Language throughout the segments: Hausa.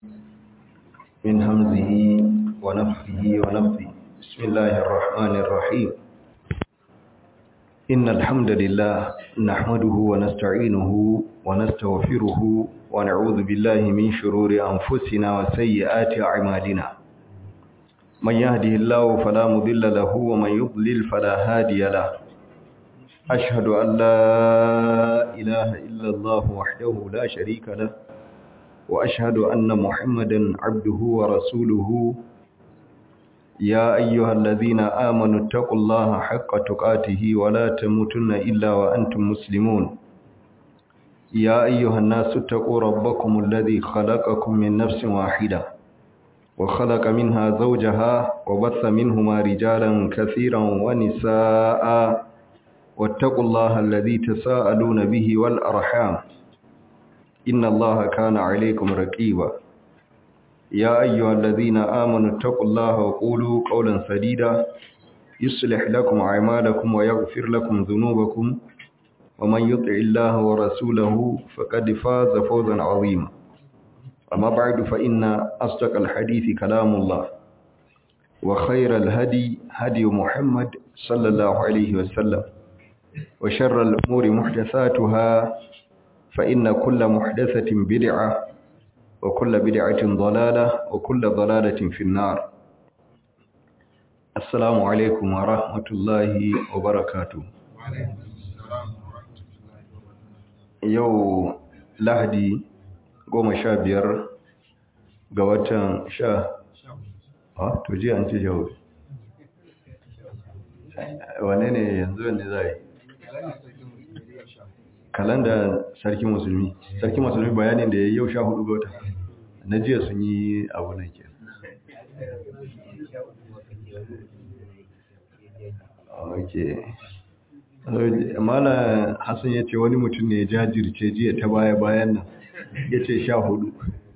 من همزه ونفخه ونفثه بسم الله الرحمن الرحيم إن الحمد لله نحمده ونستعينه ونستغفره ونعوذ بالله من شرور أنفسنا وسيئات أعمالنا من يهده الله فلا مضل له ومن يضلل فلا هادي له أشهد أن لا إله إلا الله وحده لا شريك له وأشهد أن محمدا عبده ورسوله يا أيها الذين آمنوا اتقوا الله حق تقاته ولا تموتن إلا وأنتم مسلمون يا أيها الناس اتقوا ربكم الذي خلقكم من نفس واحدة وخلق منها زوجها وبث منهما رجالا كثيرا ونساء واتقوا الله الذي تساءلون به والأرحام إن الله كان عليكم رقيبا يا أيها الذين آمنوا اتقوا الله وقولوا قولا سديدا يصلح لكم أعمالكم ويغفر لكم ذنوبكم ومن يطع الله ورسوله فقد فاز فوزا عظيما أما بعد فإن أصدق الحديث كلام الله وخير الهدي هدي محمد صلى الله عليه وسلم وشر الأمور محدثاتها فإن كل محدثة بدعة وكل بدعة ضلالة وكل ضلالة في النار السلام عليكم ورحمة الله وبركاته yau lahadi goma sha biyar ga watan sha a to ji an ce jau wane ne yanzu wanda za yi kalanda sarki musulmi sarki musulmi bayanin da ya yau sha hudu ga wata na jiya sun yi abu nan ke ok mala hassan ya ce wani mutum ne ya jajirce jiya ta baya bayan nan ya ce sha hudu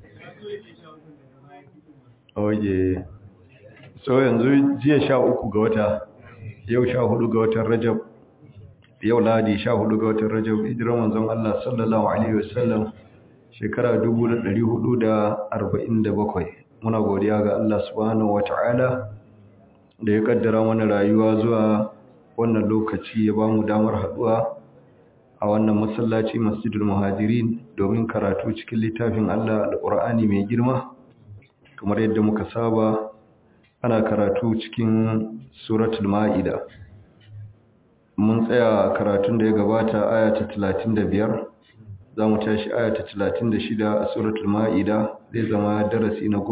ok so yanzu jiya sha uku ga wata yau sha hudu ga watan rajab yau ladi sha hudu ga watan rajab hijiran manzon Allah sallallahu alaihi wasallam shekara 1447 muna godiya ga Allah subhanahu wataala da ya kaddara mana rayuwa zuwa wannan lokaci ya bamu damar haduwa a wannan masallaci Masjidul Muhajirin domin karatu cikin littafin Allah Al-Qur'ani mai girma kamar yadda muka saba ana karatu cikin suratul Ma'ida mun tsaya karatun da ya gabata aya ta 35 za mu tashi aya ta 36 a suratul ma'ida zai zama darasi na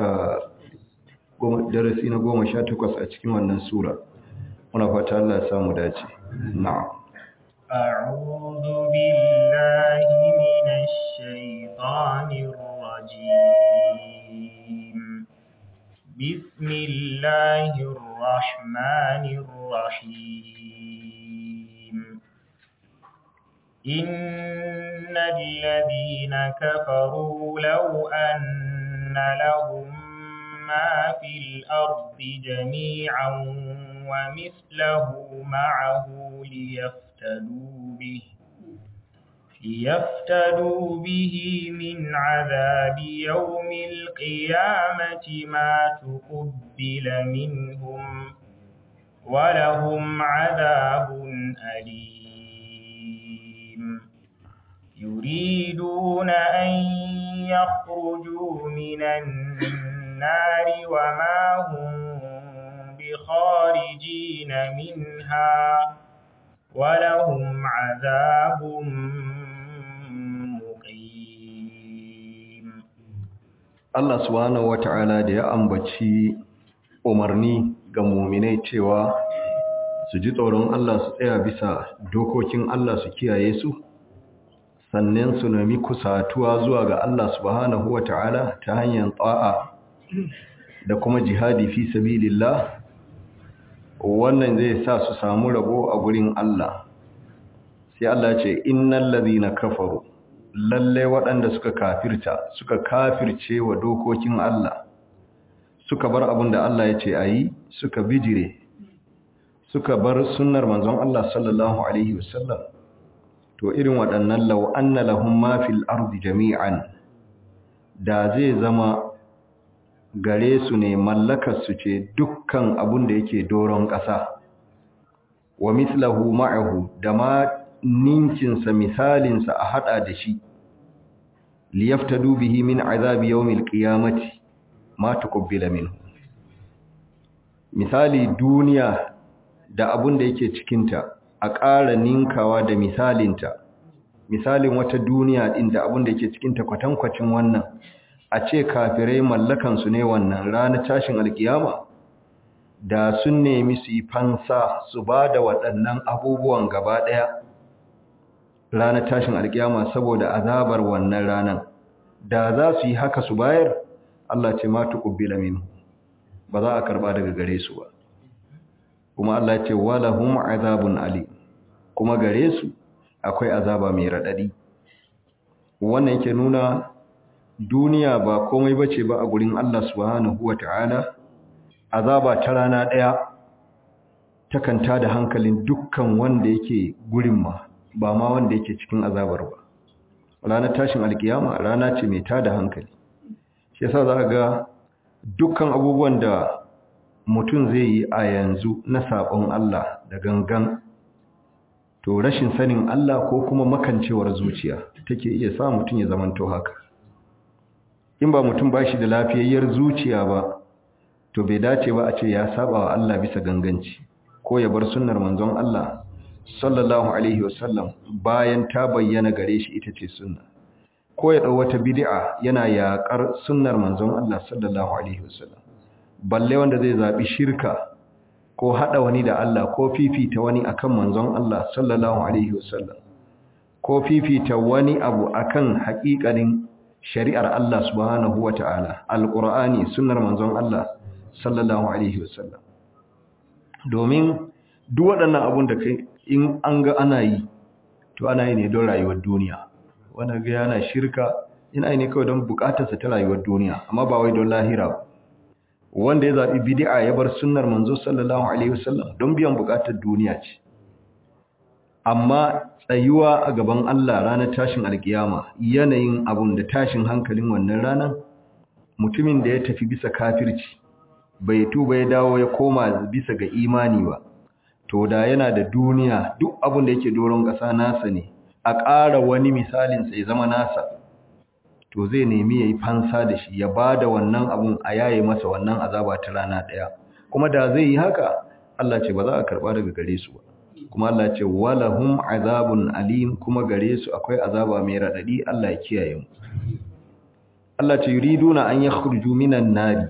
10 darasi na 18 a cikin wannan sura muna fata Allah ya samu dace na'am أعوذ بالله من الشيطان الرجيم بسم الله الرحمن الرحيم إن الذين كفروا لو أن لهم ما في الأرض جميعا ومثله معه ليفتدوا به ليفتدوا به من عذاب يوم القيامة ما تقبل منهم ولهم عذاب أليم يريدون أن يخرجوا من النار وما هم بخارجين منها ولهم عذاب مقيم Allah subhanahu wata'ala da ya ambaci umarni ga muminai cewa su ji tsoron Allah su tsaya bisa dokokin Allah su kiyaye su sannan su nemi kusatuwa zuwa ga Allah subhanahu wata'ala ta hanyar ta'a da kuma jihadi fi sabilillah wannan zai sa su samu rabo a gurin Allah sai Allah ce innal ladhina kafaru lalle waɗanda suka kafirta suka kafirce wa dokokin Allah suka bar abin da Allah ya ce ayi suka bijire suka bar sunnar manzon Allah sallallahu alaihi wasallam to irin waɗannan law anna lahum ma fil ardi jami'an da zai zama gare su ne mallakar su ce dukkan abun da yake doron ƙasa wa mislahu ma'ahu da ma ninkinsa misalinsa a hada da shi liyaftadu bihi min azabi yawmil qiyamati ma tuqbila minhu misali duniya da abun da yake cikinta a ƙara ninkawa da misalinta misalin wata duniya din da abun da yake cikinta kwatankwacin wannan a ce kafirai mallakansu ne wannan ranar tashin alkiyama da sun nemi su yi fansa su ba da waɗannan abubuwan gaba ɗaya ranar tashin alkiyama saboda azabar wannan ranar da za su yi haka su bayar Allah ce ma tuqbila minhu ba za a karba daga gare su ba kuma Allah ce walahum azabun ali kuma gare su akwai azaba mai radadi wannan yake nuna duniya ba komai bace ba a gurin Allah subhanahu wataala azaba ta rana daya takanta da hankalin dukkan wanda yake gurin ma ba ma wanda yake cikin azabar ba ranar tashin alkiyama rana ce mai tada hankali shi yasa za ga dukkan abubuwan da mutum zai yi a yanzu na sabon Allah da gangan to rashin sanin Allah ko kuma makancewar zuciya take iya sa mutum ya zamanto haka in ba mutum ba shi da lafiyayyar zuciya ba to bai dace ba a ce ya saba wa Allah bisa ganganci ko ya bar sunnar manzon Allah sallallahu alaihi wasallam bayan ta bayyana gare shi ita ce sunna ko ya dau wata bid'a yana yaƙar sunnar manzon Allah sallallahu alaihi wasallam balle wanda zai zabi shirka ko hada wani da Allah ko fifita wani akan manzon Allah sallallahu alaihi wasallam ko fifita wani abu akan haƙiƙanin shari'ar Allah subhanahu wataala alqur'ani sunnar manzon Allah sallallahu alaihi wasallam domin duk waɗannan abun da kai in an ga ana yi to ana yi ne don rayuwar duniya wanda ga yana shirka ina yi ne kawai don bukatarsa ta rayuwar duniya amma ba wai don lahira ba wanda ya zaɓi bid'a ya bar sunnar manzo sallallahu alaihi wasallam don biyan bukatar duniya ce amma tsayuwa a gaban Allah ranar tashin alkiyama yanayin abun da tashin hankalin wannan ranar mutumin da ya tafi bisa kafirci bai tuba ya dawo ya koma bisa ga imani ba to da yana da duniya duk abin da yake doron ƙasa nasa ne a ƙara wani misalin sai zama nasa to zai nemi yayi fansa da shi ya bada wannan abun a yaye masa wannan azaba ta rana ɗaya kuma da zai yi haka Allah ce ba za a karba daga gare su ba kuma Allah ce walahum azabun alim kuma gare su akwai azaba mai radadi Allah ya kiyaye mu Allah ce yuriduna an yakhruju minan nari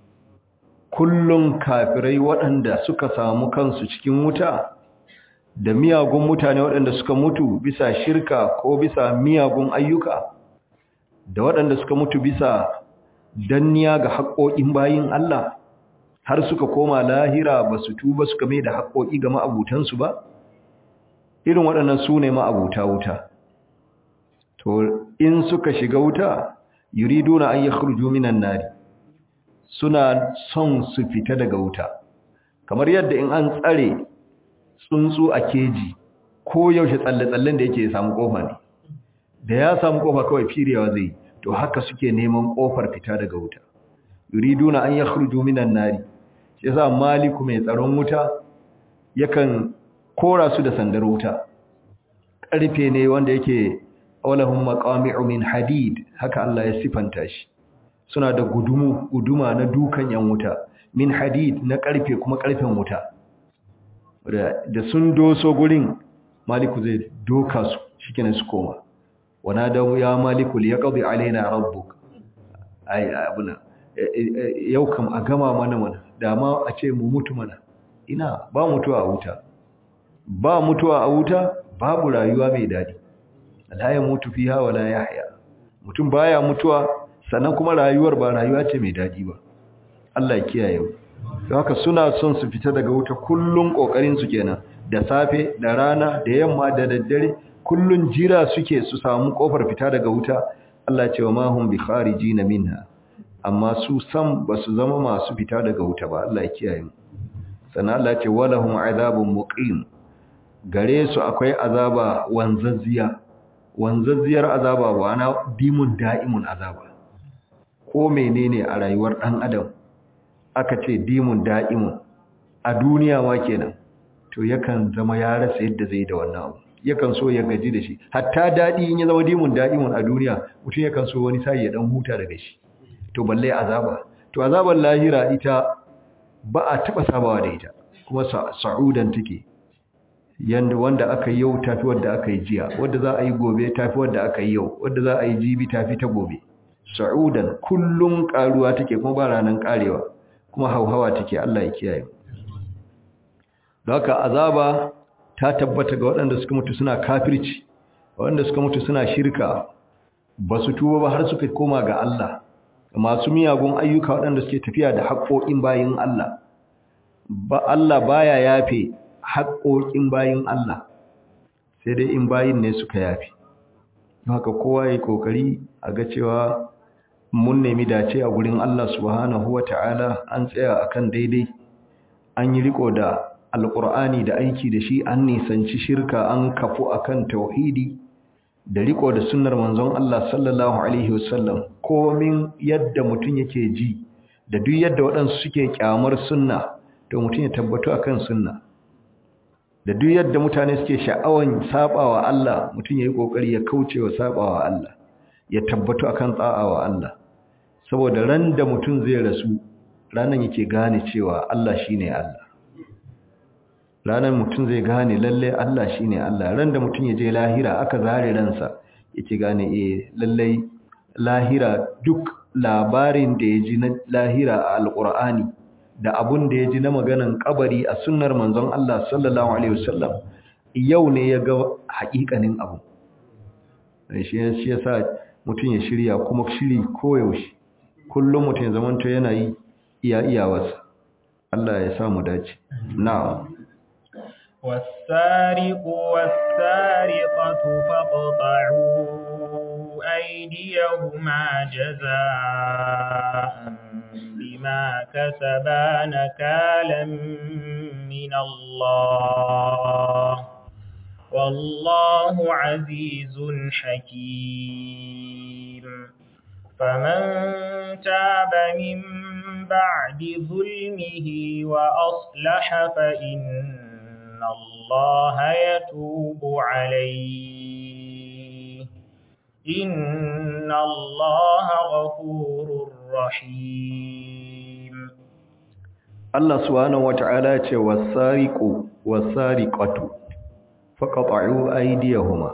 kullum kafirai waɗanda suka samu kansu cikin wuta da miyagun mutane waɗanda suka mutu bisa shirka ko bisa miyagun ayyuka da waɗanda suka mutu bisa danniya ga haƙoƙin bayin Allah har suka koma lahira ba su tuba suka mai da haƙoƙi ga ma'abutansu ba irin waɗannan su ne ma'abuta wuta to in suka shiga wuta yuriduna an yakhruju minan nari suna son su fita daga wuta kamar yadda in an tsare tsuntsu a keji ko yaushe tsalle-tsallen da yake samu kofa ne da ya samu kofa kawai firewa zai to haka suke neman kofar fita daga wuta yuriduna an yakhruju minan nari yasa maliku mai tsaron wuta yakan kora su da sandar wuta karfe ne wanda yake awlahum maqami'u min hadid haka Allah ya sifanta shi suna da gudumu guduma na dukan yan wuta min hadid na karfe kuma karfen wuta da sun doso gurin maliku zai doka su shikenan su koma wana da ya maliku li yaqdi alaina rabbuk ai abuna yau kam a gama mana mana dama a ce mu mutu mana ina ba mutuwa a wuta ba mutuwa a wuta babu rayuwa mai dadi la ya mutu fiha wala yahya mutum baya mutuwa sannan kuma rayuwar ba rayuwa ce mai daɗi ba Allah ya kiyaye mu don haka suna son su fita daga wuta kullun kokarin su kenan da safe da rana da yamma da daddare kullun jira suke su samu kofar fita daga wuta Allah ya ce wa mahum bi kharijina minha amma su sam basu zama masu fita daga wuta ba Allah ya kiyaye mu sannan Allah ya ce walahum azabun muqim gare su akwai azaba wanzazziya wanzazziyar azaba wa na dimun da'imun azaba ko menene a rayuwar ɗan adam aka ce dimun da'imun a duniya ma kenan to yakan zama ya rasa yadda zai da wannan abu yakan so ya gaji da shi hatta daɗi in ya zama dimun da'imun a duniya mutum yakan so wani sai ya dan huta daga shi to balle azaba to azabar lahira ita ba a taɓa sabawa da ita kuma sa'udan take yanda wanda aka yi yau tafi wanda aka yi jiya wanda za a yi gobe tafi wanda aka yi yau wanda za a yi jibi tafi ta gobe sa'udan kullum karuwa take kuma ba ranan karewa kuma hauhawa take Allah ya kiyaye don haka azaba ta tabbata ga waɗanda suka mutu suna kafirci waɗanda suka mutu suna shirka ba su tuba ba har suka koma ga Allah masu miyagun ayyuka waɗanda suke tafiya da haƙoƙin bayin Allah ba Allah baya yafe haƙoƙin bayin Allah sai dai in bayin ne suka yafe haka kowa ya kokari a ga cewa mun nemi dace a gurin Allah subhanahu wata'ala an tsaya akan daidai an yi riko da alƙur'ani da aiki da shi an nisanci shirka an kafu akan tauhidi da riko da sunnar manzon Allah sallallahu alaihi wasallam komin yadda mutum yake ji da duk yadda waɗansu suke kyamar sunna to mutum ya tabbatu akan sunna da duk yadda mutane suke sha'awan sabawa Allah mutum yayi kokari ya kaucewa sabawa Allah ya tabbatu akan tsa'awa Allah saboda ran da mutum zai rasu ranan yake gane cewa Allah shine Allah ranan mutum zai gane lalle Allah shine Allah ran da mutum ya je lahira aka zare ransa yake gane eh lalle lahira duk labarin da ya ji na lahira a alqur'ani da abun da ya ji na maganan kabari a sunnar manzon Allah sallallahu alaihi wasallam yau ne ya ga haƙiƙanin abu shi shi yasa mutum ya shirya kuma shiri koyaushe kullum mutum ya zamanto yana yi iya iyawarsa Allah ya sa mu dace na'am والسارق والسارقة فاقطعوا أيديهما جزاء بما كسبا نكالا من الله والله عزيز حكيم فمن تاب من بعد ظلمه وأصلح فإن الله يتوب عليه إن الله غفور رحيم Allah subhanahu wata'ala ce wasariqu wasariqatu faqata'u aydiyahuma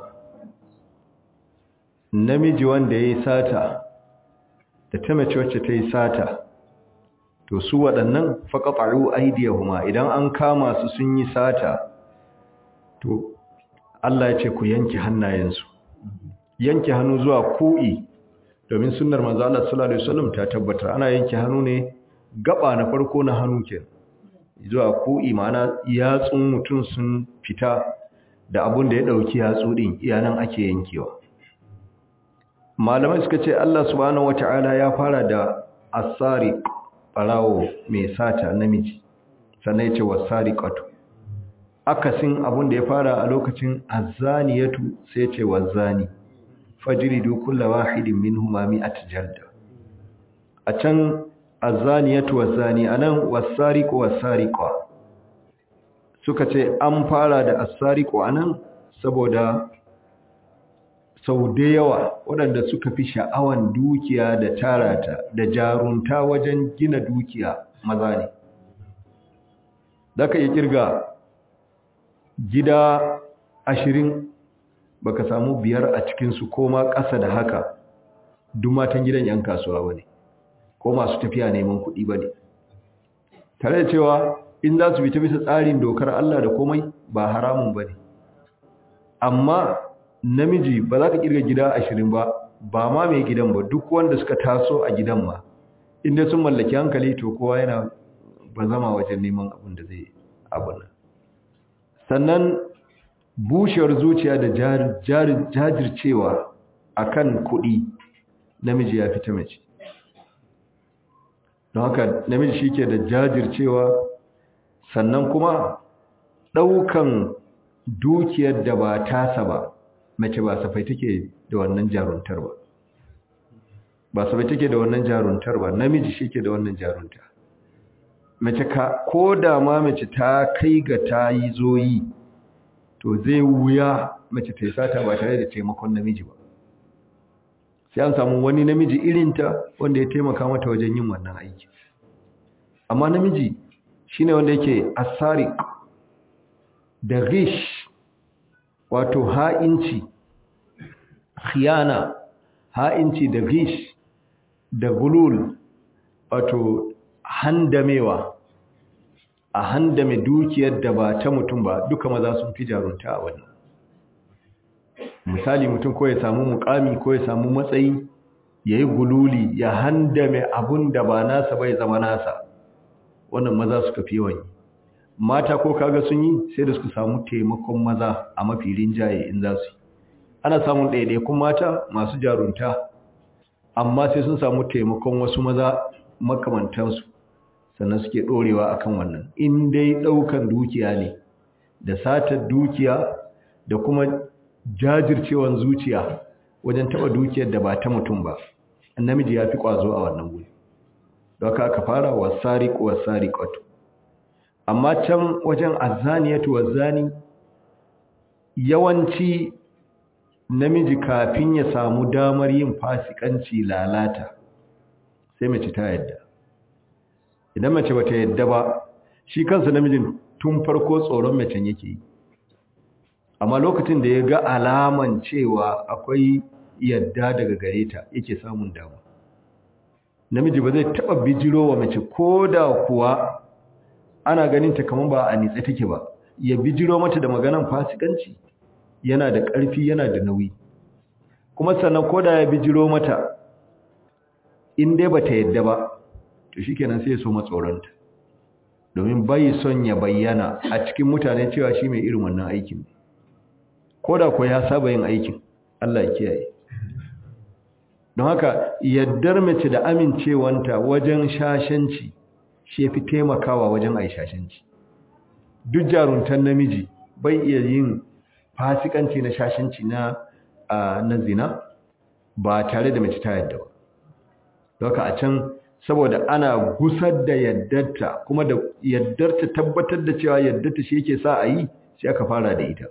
namiji wanda yayi sata da ta mace wacce ta yi sata to su waɗannan faqata'u aydiyahuma idan an kama su sun yi sata to Allah ya ce ku yanke hannayensu yanke hannu zuwa ku'i domin sunnar manzo Allah sallallahu alaihi wasallam ta tabbatar ana yanke hannu ne gaba na farko na hannu ke zuwa ku'i ma'ana yatsun mutum sun fita da abun da ya dauki yatsu din iyanan ake yankewa malamai suka ce Allah subhanahu wata'ala ya fara da asari barawo mai sata namiji sannan ya ce wasariqatu akasin abun da ya fara a lokacin azzaniyatu sai ya ce wazani fajridu kullu wahidin minhuma mi'at jalda a can azzaniyatu wazzani anan wasariqu wasariqa suka ce an fara da asariqu anan saboda sau da yawa waɗanda suka fi sha'awan dukiya da tarata da jarunta wajen gina dukiya maza ne zaka yi kirga gida ashirin baka samu biyar a cikinsu ko ma ƙasa da haka duk matan gidan 'yan kasuwa ba ne ko masu tafiya neman kuɗi ba ne tare da cewa in za su bi ta bisa tsarin dokar Allah da komai ba haramun ba ne amma namiji ba za ka kirga gida ashirin ba ba ma mai gidan ba duk wanda suka taso a gidan ma inda sun mallaki hankali to kowa yana ba zama wajen neman abin da zai abin nan sannan bushewar zuciya da jajircewa akan kuɗi namiji ya fita mace don haka namiji shi ke da jajircewa sannan kuma ɗaukan dukiyar da ba tasa ba mace ba safai take da wannan jaruntar ba ba sabai take da wannan jaruntar ba namiji shi ke da wannan jarunta mace ka ko da ma mace ta kai ga ta yi zoyi to zai wuya mace ta yi sata ba tare da taimakon namiji ba sai an samu wani namiji irinta wanda ya taimaka mata wajen yin wannan aiki amma namiji shine wanda yake asari da rish wato ha'inci khiyana ha'inci da rish da gulul wato handamewa a handame dukiyar da ba ta mutum ba duka maza sun fi jarunta a wannan misali mutum ko ya samu mukami ko ya samu matsayi ya yi gululi ya handame abun da ba nasa bai zama nasa wannan maza suka fi yawan yi mata ko kaga sun yi sai da suka samu taimakon maza a mafi rinjaye in za su yi ana samun ɗaiɗaikun mata masu jarunta amma sai sun samu taimakon wasu maza makamantansu sannan suke ɗorewa akan wannan in dai ɗaukan dukiya ne da satar dukiya da kuma jajircewan zuciya wajen taɓa dukiyar da ba ta mutum ba namiji ya fi ƙwazo a wannan guri don haka aka fara wasariƙo wasariƙatu amma can wajen azaniyatu wazani yawanci namiji kafin ya samu damar yin fasikanci lalata sai mace ta yadda idan mace bata yadda ba shi kansa namijin tun farko tsoron macen yake yi amma lokacin da ya ga alaman cewa akwai yadda daga gare ta yake samun damu namiji ba zai taba bijiro wa mace ko da kuwa ana ganin ta kamar ba a nitse take ba ya bijiro mata da maganan fasikanci yana da ƙarfi yana da nauyi kuma sannan ko da ya bijiro mata in dai bata yadda ba to shikenan sai ya so matsoronta domin bai son ya bayyana a cikin mutane cewa shi mai irin wannan aikin ne ko da ko ya saba yin aikin Allah ya kiyaye don haka yaddar mace da amincewanta wajen shashanci shi fi taimakawa wajen ai shashanci duk jaruntan namiji bai iya yin fasikanci na shashanci na na zina ba tare da mace ta yadda ba don haka a can saboda ana gusar da yaddarta kuma da yaddarta tabbatar da cewa yaddarta shi yake sa a yi sai aka fara da ita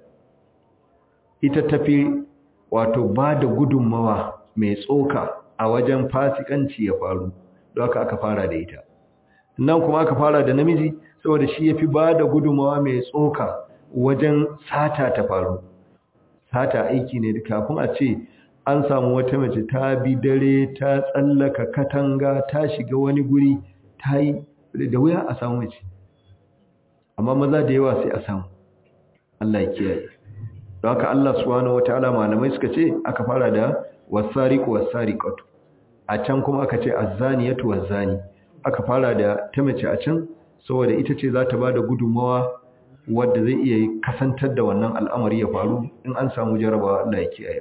ita tafi wato ba da gudunmawa mai tsoka a wajen fasikanci ya faru don haka aka fara da ita nan kuma aka fara da namiji saboda shi yafi ba da gudunmawa mai tsoka wajen sata ta faru sata aiki ne kafin a ce an samu wata mace ta bi dare ta tsallaka katanga ta shiga wani guri ta yi da wuya a samu mace amma maza da yawa sai a samu Allah ya kiyaye don haka Allah subhanahu wataala malamai suka ce aka fara da wasariqu wasariqatu a can kuma aka ce azzaniyatu wazzani aka fara da ta mace a can saboda ita ce za ta bada gudunmawa wadda zai iya kasantar da wannan al'amari ya faru in an samu jarabawa Allah ya kiyaye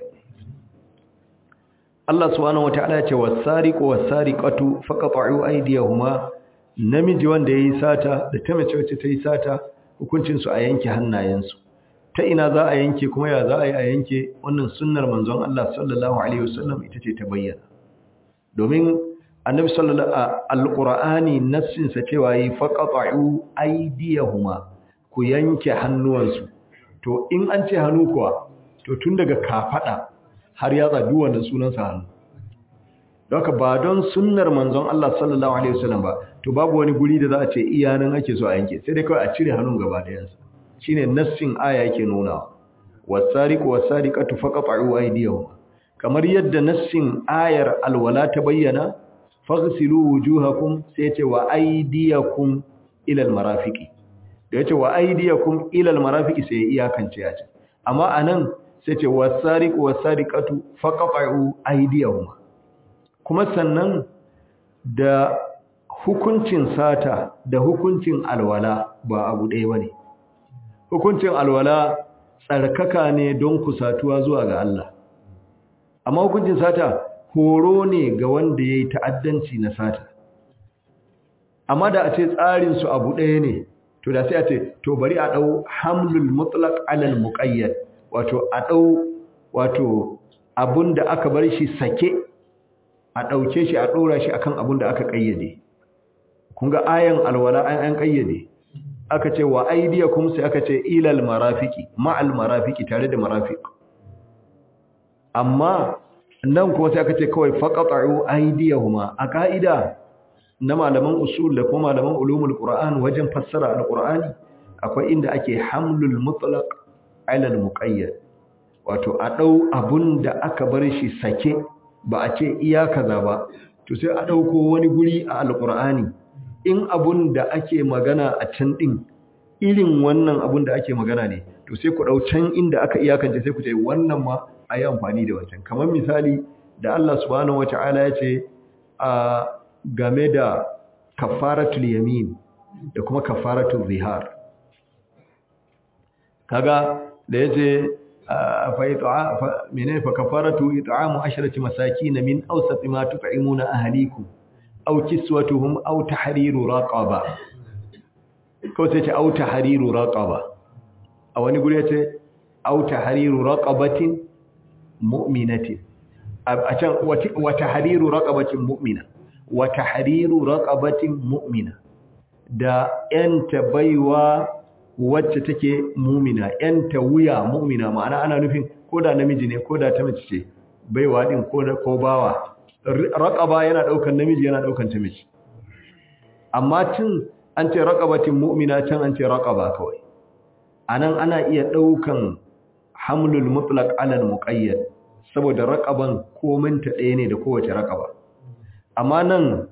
Allah subhanahu wataala ya ce wasariqu wasariqatu faqata'u aydiyahuma namiji wanda yayi sata da ta mace wacce ta yi sata hukuncin su a yanke hannayensu ta ina za a yanke kuma ya za a yi a yanke wannan sunnar manzon Allah sallallahu alaihi wasallam ita ce ta bayyana domin annabi sallallahu alqur'ani nassin sa cewa yi faqata'u aydiyahuma ku yanke hannuwansu to in an ce hannu kuwa to tun daga kafada har ya tsabi wannan sunan sa hannu doka ba don sunnar manzon Allah sallallahu alaihi wasallam ba to babu wani guri da za a ce iyanan ake so a yanke sai dai kawai a cire hannun gaba ɗayansa shine nassin aya yake nuna wasariqu wasariqatu faqat'u aydiyahum kamar yadda nassin ayar alwala ta bayyana faghsilu wujuhakum sai ce wa aydiyakum ila almarafiqi da yace wa aydiyakum ila almarafiqi sai iyakance ya ce amma anan sai ce wasariqu wasariqatu faqat'u aydiyahum kuma sannan da hukuncin sata da hukuncin alwala ba abu ɗaya bane hukuncin alwala tsarkaka ne don kusatuwa zuwa ga Allah amma hukuncin sata horo ne ga wanda ya yi ta'addanci na sata amma da a ce tsarinsu abu ɗaya ne to da sai a ce to bari a ɗau hamlul mutlaq alal muqayyad wato a ɗau wato abun da aka bar shi sake a ɗauke shi a ɗora shi akan abin da aka ƙayyade kun ga ayan alwala an an ƙayyade aka ce wa aidiyakum sai aka ce ilal marafiki ma'al marafiki tare da marafiq amma nan kuma sai aka ce kawai faqata'u aydiyahuma a ka'ida na malaman usul da kuma malaman ulumul qur'an wajen fassara alqur'ani akwai inda ake hamlul mutlaq ala almuqayyad wato a dau abun da aka bar shi sake ba a ce iya kaza ba to sai a dauko wani guri a alqur'ani in abun da ake magana a can din irin wannan abun da ake magana ne to sai ku dau can inda aka iyakance sai ku ce wannan ma a yi amfani da wancan kamar misali da Allah subhanahu wata'ala ya ce a game da kafaratul yamin da kuma kafaratul zihar kaga da ya ce fa menene fa kafaratu it'amu asharati masakin min awsat ma tut'imuna ahlikum aw kiswatuhum aw tahriru raqaba ko sai ce aw tahriru raqaba a wani guri ya ce aw tahriru raqabatin mu'minatin a can wata hariru raqabatin mu'mina wata hariru raqabatin mu'mina da yanta baiwa wacce take mu'mina yanta wuya mu'mina ma'ana ana nufin koda namiji ne koda ta mace ce baiwa din ko ko bawa raqaba yana daukan namiji yana daukan ta mace amma tun an ce raqabatin mu'mina can an ce raqaba kawai anan ana iya daukan hamlul mutlaq ala al-muqayyad saboda raqaban komanta ɗaya ne da kowace raqaba amma nan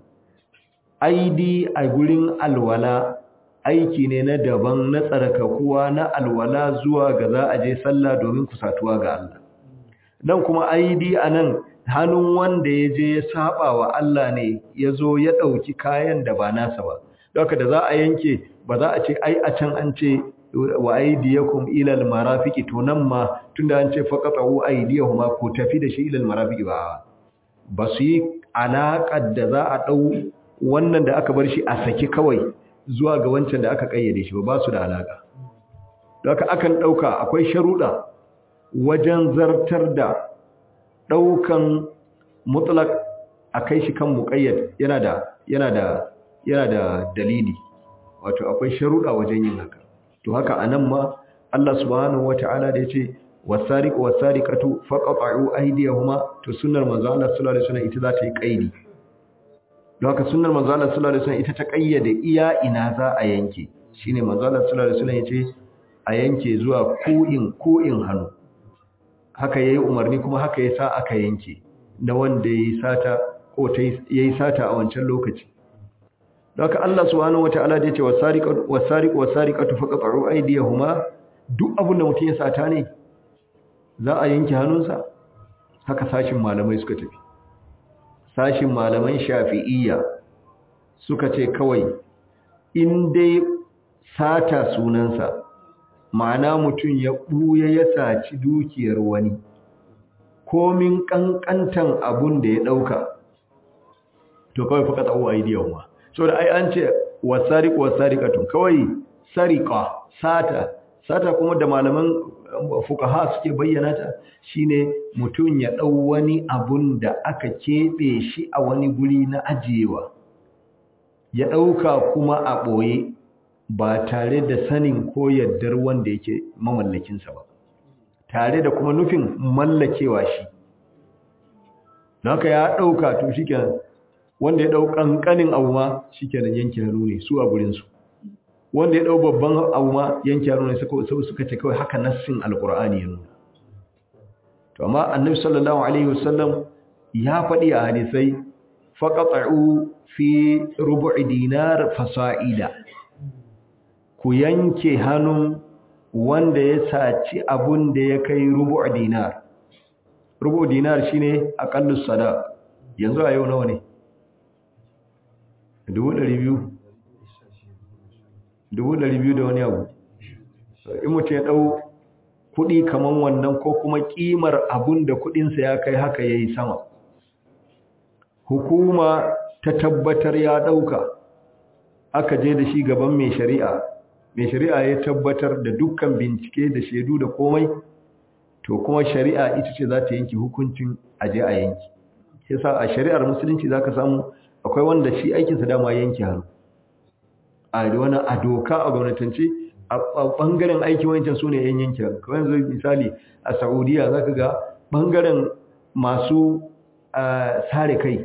aidi a gurin alwala aiki ne na daban na tsarkakuwa na alwala zuwa ga za a je sallah domin kusatuwa ga Allah dan kuma aidi anan hannun wanda ya je ya saba wa Allah ne ya zo ya ɗauki kayan da ba nasa ba don da za a yanke ba za a ce ai a can an ce wa aydiyakum ila almarafiqi to nan ma tunda an ce faqatu aydiyahuma ko tafi da shi ila almarafiqi ba ba su yi alaƙar da za a dau wannan da aka bar shi a saki kawai zuwa ga wancan da aka kayyade shi ba ba su da alaka haka akan dauka akwai sharuda wajen zartar da daukan mutlaq akai shi kan muqayyad yana da yana da yana da dalili wato akwai sharuda wajen yin haka to haka anan ma Allah subhanahu wataala da yace wasariqu wasariqatu faqata'u aydiyahuma to sunnar manzo Allah sallallahu alaihi wasallam ita za ta yi kaidi don haka sunnar manzo Allah sallallahu alaihi wasallam ita ta kayyade iya ina za a yanke shine manzo Allah sallallahu alaihi wasallam yace a yanke zuwa ko'in ko'in hannu haka yayi umarni kuma haka yasa aka yanke na wanda yayi sata ko ta yayi sata a wancan lokaci Daka Allah subhanahu wataala da yace wasariqu wasariqu wasariqatu faqatu aydiyahuma duk abin da mutum ya sata ne za a yanke hannunsa haka sashin malamai suka tafi sashin malaman shafi'iyya suka ce kawai in dai sata sunansa ma'ana mutum ya buya ya saci dukiyar wani komin kankantan abun da ya dauka to kawai faqatu aydiyahuma so da ai an ce wasariq wasariqatun kawai sariqa sata sata kuma da malaman fuqaha suke bayyana ta shine mutun ya dau wani abun da aka kebe shi a wani guri na ajiyewa ya dauka kuma a boye ba tare da sanin ko yaddar wanda yake mamallakin sa ba tare da kuma nufin mallakewa shi naka ya dauka to shikenan wanda ya dau kankanin abu ma shikenan yanke hannu ne su a gurin su wanda ya dau babban abu ma yanke hannu ne suka suka ce kawai haka nassin alqur'ani ya nuna to amma annabi sallallahu alaihi wasallam ya faɗi a hadisai faqata'u fi rubu'i dinar fasa'ida ku yanke hannun wanda ya saci abun da ya kai rubu'u dinar rubu'u dinar shine aqallus sadaq yanzu a yau nawa ne dubu ɗari biyu dubu ɗari biyu da wani abu in mutum ya ɗau kuɗi kamar wannan ko kuma ƙimar abun da kuɗinsa ya kai haka ya yi sama hukuma ta tabbatar ya ɗauka aka je da shi gaban mai shari'a mai shari'a ya tabbatar da dukkan bincike da shaidu da komai to kuma shari'a ita ce za ta yanki hukuncin aje a yanki yasa a shari'ar musulunci zaka samu akwai wanda shi aikinsa dama yanke hannu a wani a doka a gwamnatance a bangaren aiki wancan su ne yan yanke hannu kawai yanzu misali a saudiya za ka ga bangaren masu sare kai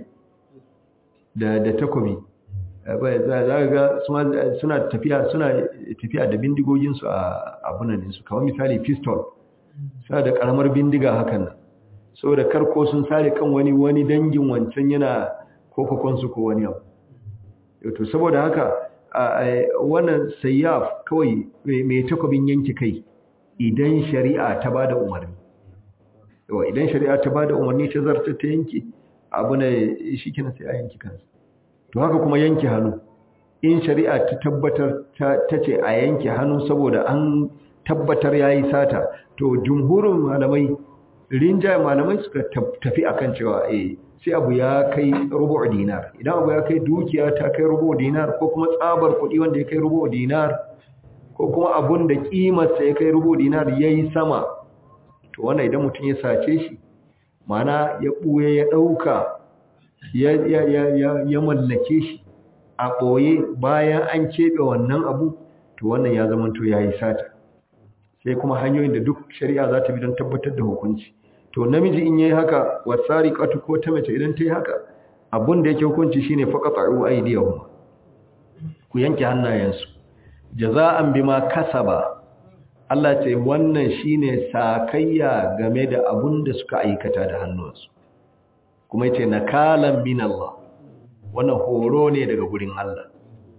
da takobi za ka ga suna tafiya suna tafiya da bindigoginsu a abunaninsu kawai misali pistol suna da karamar bindiga hakan nan saboda karko sun sare kan wani wani dangin wancan yana kofakonsu ko wani abu to saboda haka wannan sayyaf kawai mai takobin yanke kai idan shari'a ta bada umarni yawa idan shari'a ta bada umarni ta zarta ta yanke abu ne shi kina sai a yanke kansa to haka kuma yanke hannu in shari'a ta tabbatar ta ce a yanke hannu saboda an tabbatar yayi sata to jumhurin malamai rinjaye malamai suka tafi akan cewa eh sai abu ya kai rubu dinar idan abu ya kai dukiya ta kai rubu dinar ko kuma tsabar kuɗi wanda ya kai rubu dinar ko kuma abun da kimarsa ya kai rubu dinar yayi sama to wannan idan mutum ya sace shi mana ya buye ya dauka ya ya ya ya mallake shi a boye bayan an kebe wannan abu to wannan ya zama to yayi sata sai kuma hanyoyin da duk shari'a za ta bi don tabbatar da hukunci to namiji in yayi haka wasariqatu ko ta mace idan ta yi haka abun da yake hukunci shine faqatu aydiyahum ku yanke hannayensu jaza'an bima kasaba Allah ce wannan shine sakayya game da abun da suka aikata da hannunsu kuma yace nakalan min Allah wannan horo ne daga gurin Allah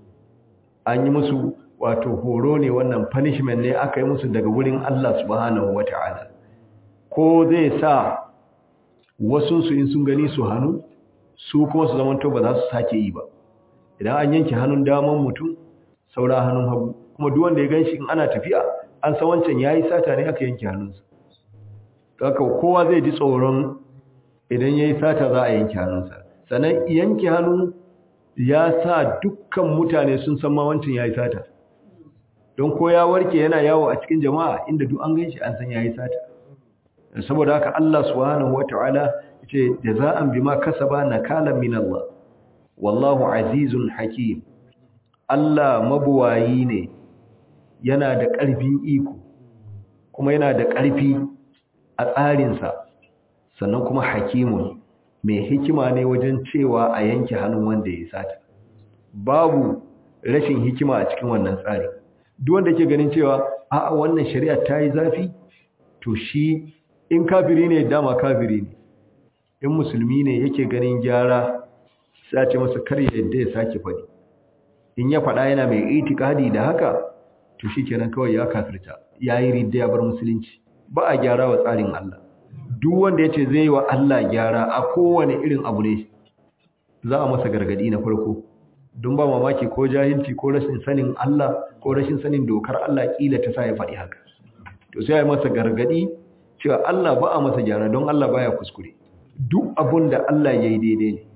an yi musu wato horo ne wannan punishment ne aka yi musu daga gurin Allah subhanahu wata'ala ko zai sa wasunsu in sun gani su hannu su kuma su zamanto ba za su sake yi ba idan an yanke hannun daman mutum saura hannun hagu kuma duk wanda ya ganshi in ana tafiya an san wancan yayi sata ne aka yanke hannunsa haka kowa zai ji tsoron idan yayi sata za a yanke hannunsa sannan yanke hannu ya sa dukkan mutane sun san ma wancan yayi sata don ko ya warke yana yawo a cikin jama'a inda duk an ganshi an san yayi sata saboda haka Allah subhanahu wataala yace jaza'an bima kasaba nakalan min Allah wallahu azizun hakim Allah mabuwayi ne yana da ƙarfin iko kuma yana da ƙarfi a tsarinsa sannan kuma hakimun mai hikima ne wajen cewa a yanke hannun wanda ya sata babu rashin hikima a cikin wannan tsari duk wanda ke ganin cewa a'a wannan shari'a ta yi zafi to shi in kafiri ne dama kafiri ne in musulmi ne yake ganin gyara sai ce masa kar yadda ya sake faɗi in ya faɗa yana mai itikadi da haka to shikenan kawai ya kafirta yayi ridda ya bar musulunci ba a gyara wa tsarin Allah duk wanda yace zai yi wa Allah gyara a kowane irin abu ne za a masa gargadi na farko don ba mamaki ko jahilci ko rashin sanin Allah ko rashin sanin dokar Allah kila ta sa ya faɗi haka to sai ya masa gargadi cewa Allah ba a masa gyara don Allah baya kuskure duk abun da Allah ya yi daidai ne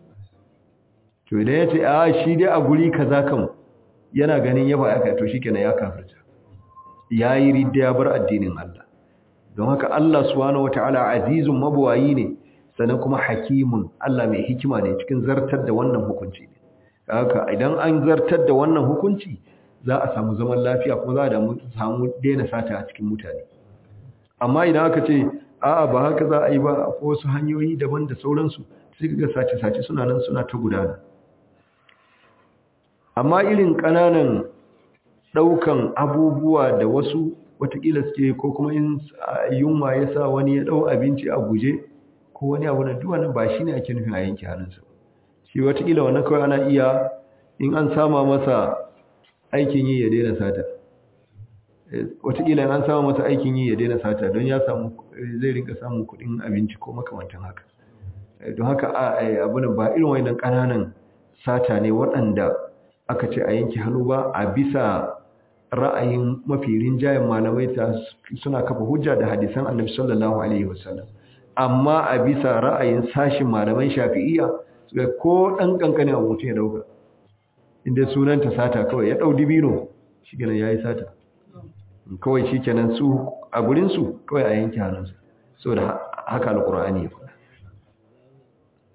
to idan ya ce a shi dai a guri kaza kan yana ganin ya ba aka to shikenan ya kafirta yayi ridda ya bar addinin Allah don haka Allah subhanahu wataala azizun mabwayi ne sannan kuma hakimun Allah mai hikima ne cikin zartar da wannan hukunci ne haka idan an zartar da wannan hukunci za a samu zaman lafiya kuma za a samu daina sata a cikin mutane amma idan aka ce a'a ba haka za a yi ba a wasu hanyoyi daban da sauransu sai ga sace-sace suna nan suna ta gudana amma irin ƙananan ɗaukan abubuwa da wasu watakila suke ko kuma in yunwa ya sa wani ya ɗau abinci a guje ko wani abu na duwa nan ba shi ne ake nufin a yanke hannunsa shi watakila wannan kawai ana iya in an sama masa aikin yi ya daina sata watakila an sama masa aikin yi ya daina sata don ya samu zai rinka samun kuɗin abinci ko makamantan haka don haka abunan ba irin wani ƙananan sata ne waɗanda aka ce a yanke hannu ba a bisa ra'ayin mafi rinjayen malamai ta suna kafa hujja da hadisan annabi sallallahu alaihi wasallam amma a bisa ra'ayin sashin malaman shafi'iyya suka ko dan kankanin abu mutum ya dauka inda sunanta sata kawai ya dau dibino shikenan yayi sata kawai shikenan su a gurin su kawai a yanke hannunsa saboda haka alqur'ani ya faɗa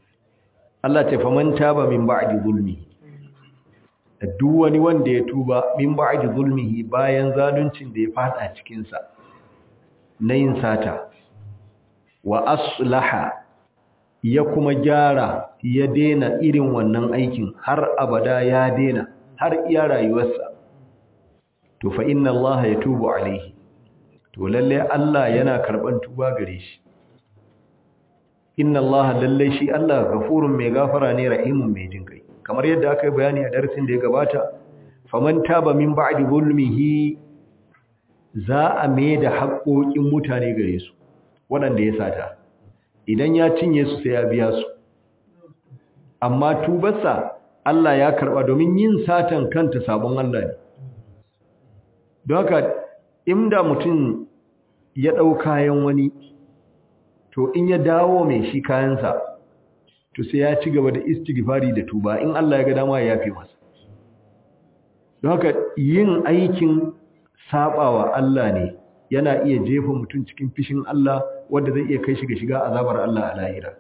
Allah ce faman taba min ba'di zulmi duk wani wanda ya tuba min ba'di zulmihi bayan zaluncin da ya fada cikin sa na yin sata wa aslaha ya kuma gyara ya dena irin wannan aikin har abada ya dena har iya rayuwarsa to fa inna Allah yatubu alaihi to lalle Allah yana karban tuba gare shi inna Allah lalle shi Allah gafurun mai gafara ne rahimun mai jin kai kamar yadda aka yi bayani a darasin da ya gabata faman taba min ba'di zulmihi za a mai da haƙoƙin mutane gare su waɗanda ya sata idan ya cinye su sai ya biya su amma tubarsa Allah ya karɓa domin yin satan kanta sabon Allah ne don haka inda mutum ya ɗau kayan wani to in ya dawo mai shi kayansa to sai ya ci gaba da istighfari da tuba in Allah ya ga dama ya yafe masa don haka yin aikin sabawa Allah ne yana iya jefa mutum cikin fishin Allah wanda zai iya kai shi ga shiga azabar Allah a lahira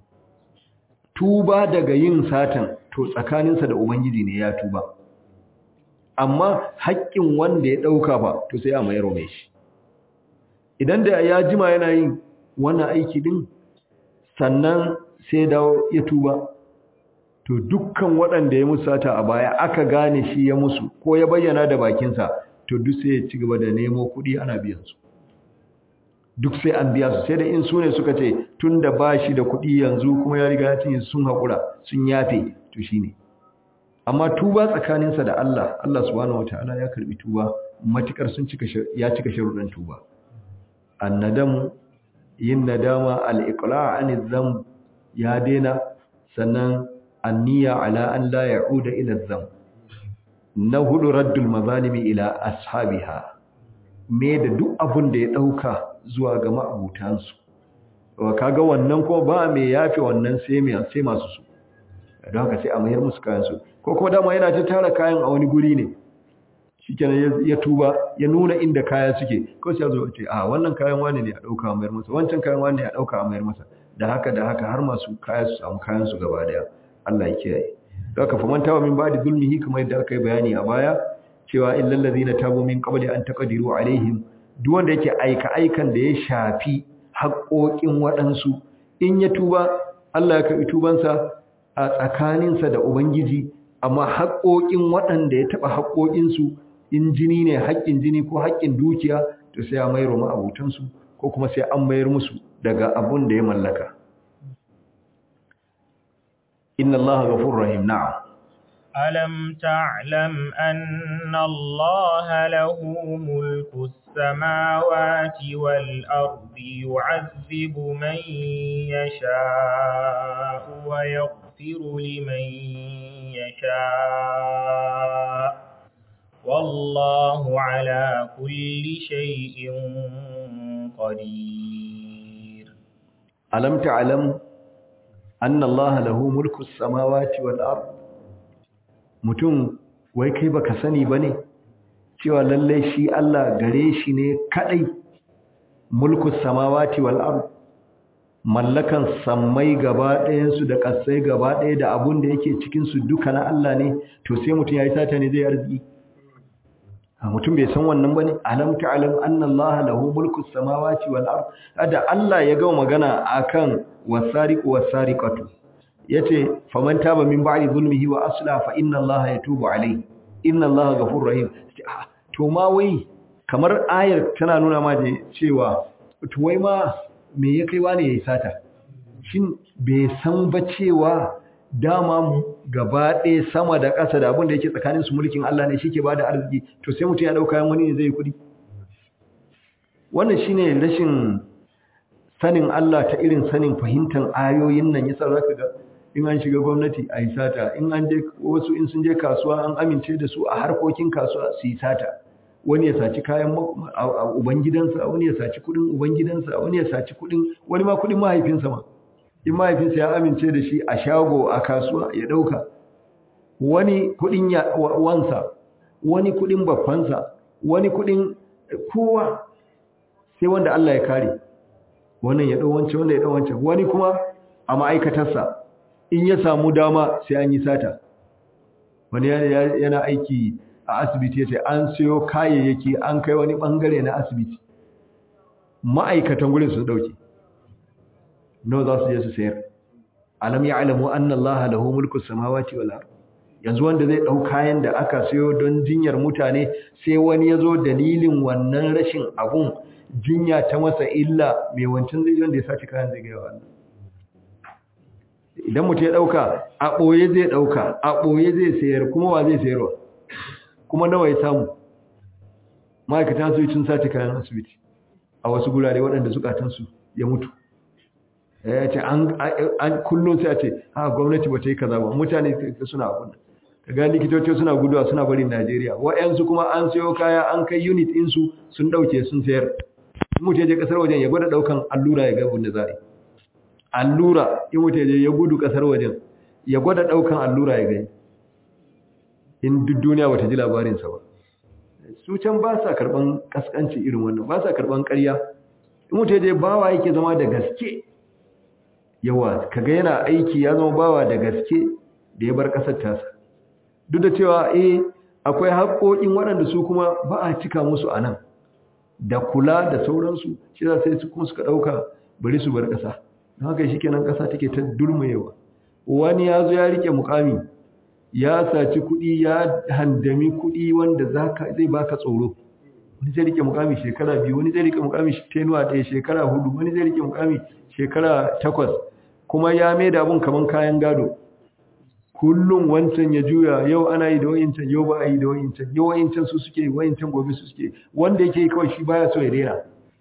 tuba daga yin satan to tsakaninsa da ubangiji ne ya tuba amma haƙƙin wanda ya ɗauka ba to sai a mayar mai shi idan da ya jima yana yin wannan aiki din sannan sai dawo ya tuba to dukkan waɗanda ya musata a baya aka gane shi ya musu ko ya bayyana da bakinsa to duk sai ya ci gaba da nemo kuɗi ana biyan su duk sai an biya su sai da in su ne suka ce tun da ba shi da kuɗi yanzu kuma ya riga ya cinye sun haƙura sun yafe to shi ne amma tuba tsakaninsa da Allah Allah subhanahu wataala ya karbi tuba matukar sun cika ya cika sharuɗan tuba annadamu yin nadama al-iqla' an dhanb ya dena sannan anniya ala an la ya'uda ila dhanb na hudu raddul mazalimi ila ashabiha me da duk abun da ya dauka zuwa ga ma'abutansu kaga wannan ko ba me yafe wannan sai me sai masu su don haka sai a mayar musu kayan su ko kuma dama yana ta tara kayan a wani guri ne shikenan ya tuba ya nuna inda kaya suke ko sai zo ce a wannan kayan wani ne a dauka a mayar masa wancan kayan wani ne a dauka a mayar masa da haka da haka har masu kaya su samu kayan su gaba daya Allah ya kiyaye don haka faman tawa min ba'di zulmihi kamar yadda aka yi bayani a baya cewa illal ladina tabu min qabli an taqdiru alaihim duk wanda yake aika aikan da ya shafi haƙoƙin waɗansu in ya tuba Allah ya karɓi tubansa a tsakaninsa da Ubangiji amma haƙoƙin waɗanda ya taɓa haƙoƙinsu in jini ne haƙƙin jini ko haƙƙin dukiya to sai ya mayar ma'abutansu ko kuma sai an mayar musu daga abun da ya mallaka inna Allah ghafurur rahim na'am ألم تعلم أن الله له ملك السماوات والأرض يعذب من يشاء ويغفر لمن يشاء والله على كل شيء قدير ألم تعلم أن الله له ملك السماوات والأرض mutum wai kai baka sani bane cewa lalle shi Allah gare shi ne kadai mulku samawati wal ard mallakan sammai gaba ɗayan su da kasai gaba ɗaya da abun da yake cikin su duka na Allah ne to sai mutum yayi sata ne zai arziki a mutum bai san wannan bane alam ta'lam anna Allah lahu mulku samawati wal ard ada Allah ya ga magana akan wasariqu wasariqatu yace faman taba min ba'di zulmihi wa asla fa inna allaha yatubu alayhi inna allaha ghafurur rahim to ma wai kamar ayar tana nuna ma da cewa to wai ma me ya kai wani yayi sata shin bai san ba cewa dama gaba ɗaya sama da ƙasa da abin da yake tsakanin su mulkin Allah ne shike bada arziki to sai mutum ya dauka yan wani ne zai kudi wannan shine rashin sanin Allah ta irin sanin fahimtar ayoyin nan yasa zaka ga in an shiga gwamnati a yi sata in an je wasu in sun je kasuwa an amince da su a harkokin kasuwa su yi sata wani ya saci kayan ubangidansa wani ya saci kudin ubangidansa wani ya saci kudin wani ma kudin mahaifinsa ma in mahaifinsa ya amince da shi a shago a kasuwa ya dauka wani kudin wansa wani kudin babbansa wani kudin kowa sai wanda Allah ya kare wannan ya dau wancan wanda ya dau wancan wani kuma a ma'aikatarsa in ya samu dama sai an yi sata wani yana aiki a asibiti ya ce an siyo kayayyaki an kai wani bangare na asibiti ma'aikatan gurin su dauke nawa za su je su sayar alam ya alamu anna allaha lahu mulku samawati wal ard yanzu wanda zai dau kayan da aka siyo don jinyar mutane sai wani ya zo dalilin wannan rashin abun jinya ta masa illa mai wancan zai wanda ya sace kayan zai gaya wannan idan mutum ya dauka a boye zai dauka a boye zai sayar kuma wa zai sayarwa kuma nawa ya samu ma'aikatan su sun sace kayan asibiti a wasu gurare waɗanda zukatansu ya mutu ya ce an kullum sai a ce ha gwamnati ba ta yi kaza ba mutane suna abun ka ga likitoci suna guduwa suna barin najeriya wa'yansu kuma an sayo kaya an kai unit insu sun ɗauke sun sayar mutu ya je ƙasar wajen ya gwada ɗaukan allura ya ga abin da za a yi allura in mutu ya je ya gudu ƙasar wajen ya gwada ɗaukan allura ya gani in duk duniya bata ji labarinsa ba su can ba sa karɓan ƙasƙanci irin wannan ba sa karɓan ƙarya in mutu ya je bawa yake zama da gaske yawa kaga yana aiki ya zama bawa da gaske da ya bar ƙasar tasa duk da cewa eh akwai haƙoƙin waɗanda su kuma ba a cika musu a nan da kula da sauransu shi za sai su kuma suka ɗauka bari su bar ƙasa don haka shi kenan ƙasa take ta durmayewa wani ya zo ya rike mukami ya saci kuɗi ya handami kuɗi wanda zai baka tsoro wani zai rike mukami shekara biyu wani zai rike mukami tenuwa ɗaya shekara hudu wani zai rike mukami shekara takwas kuma ya mai da abun kaman kayan gado kullum wancan ya juya yau ana yi da wa'incan yau ba a yi da wa'incan yau wa'incan su suke wa'incan gobe su suke wanda yake kawai shi baya so ya daina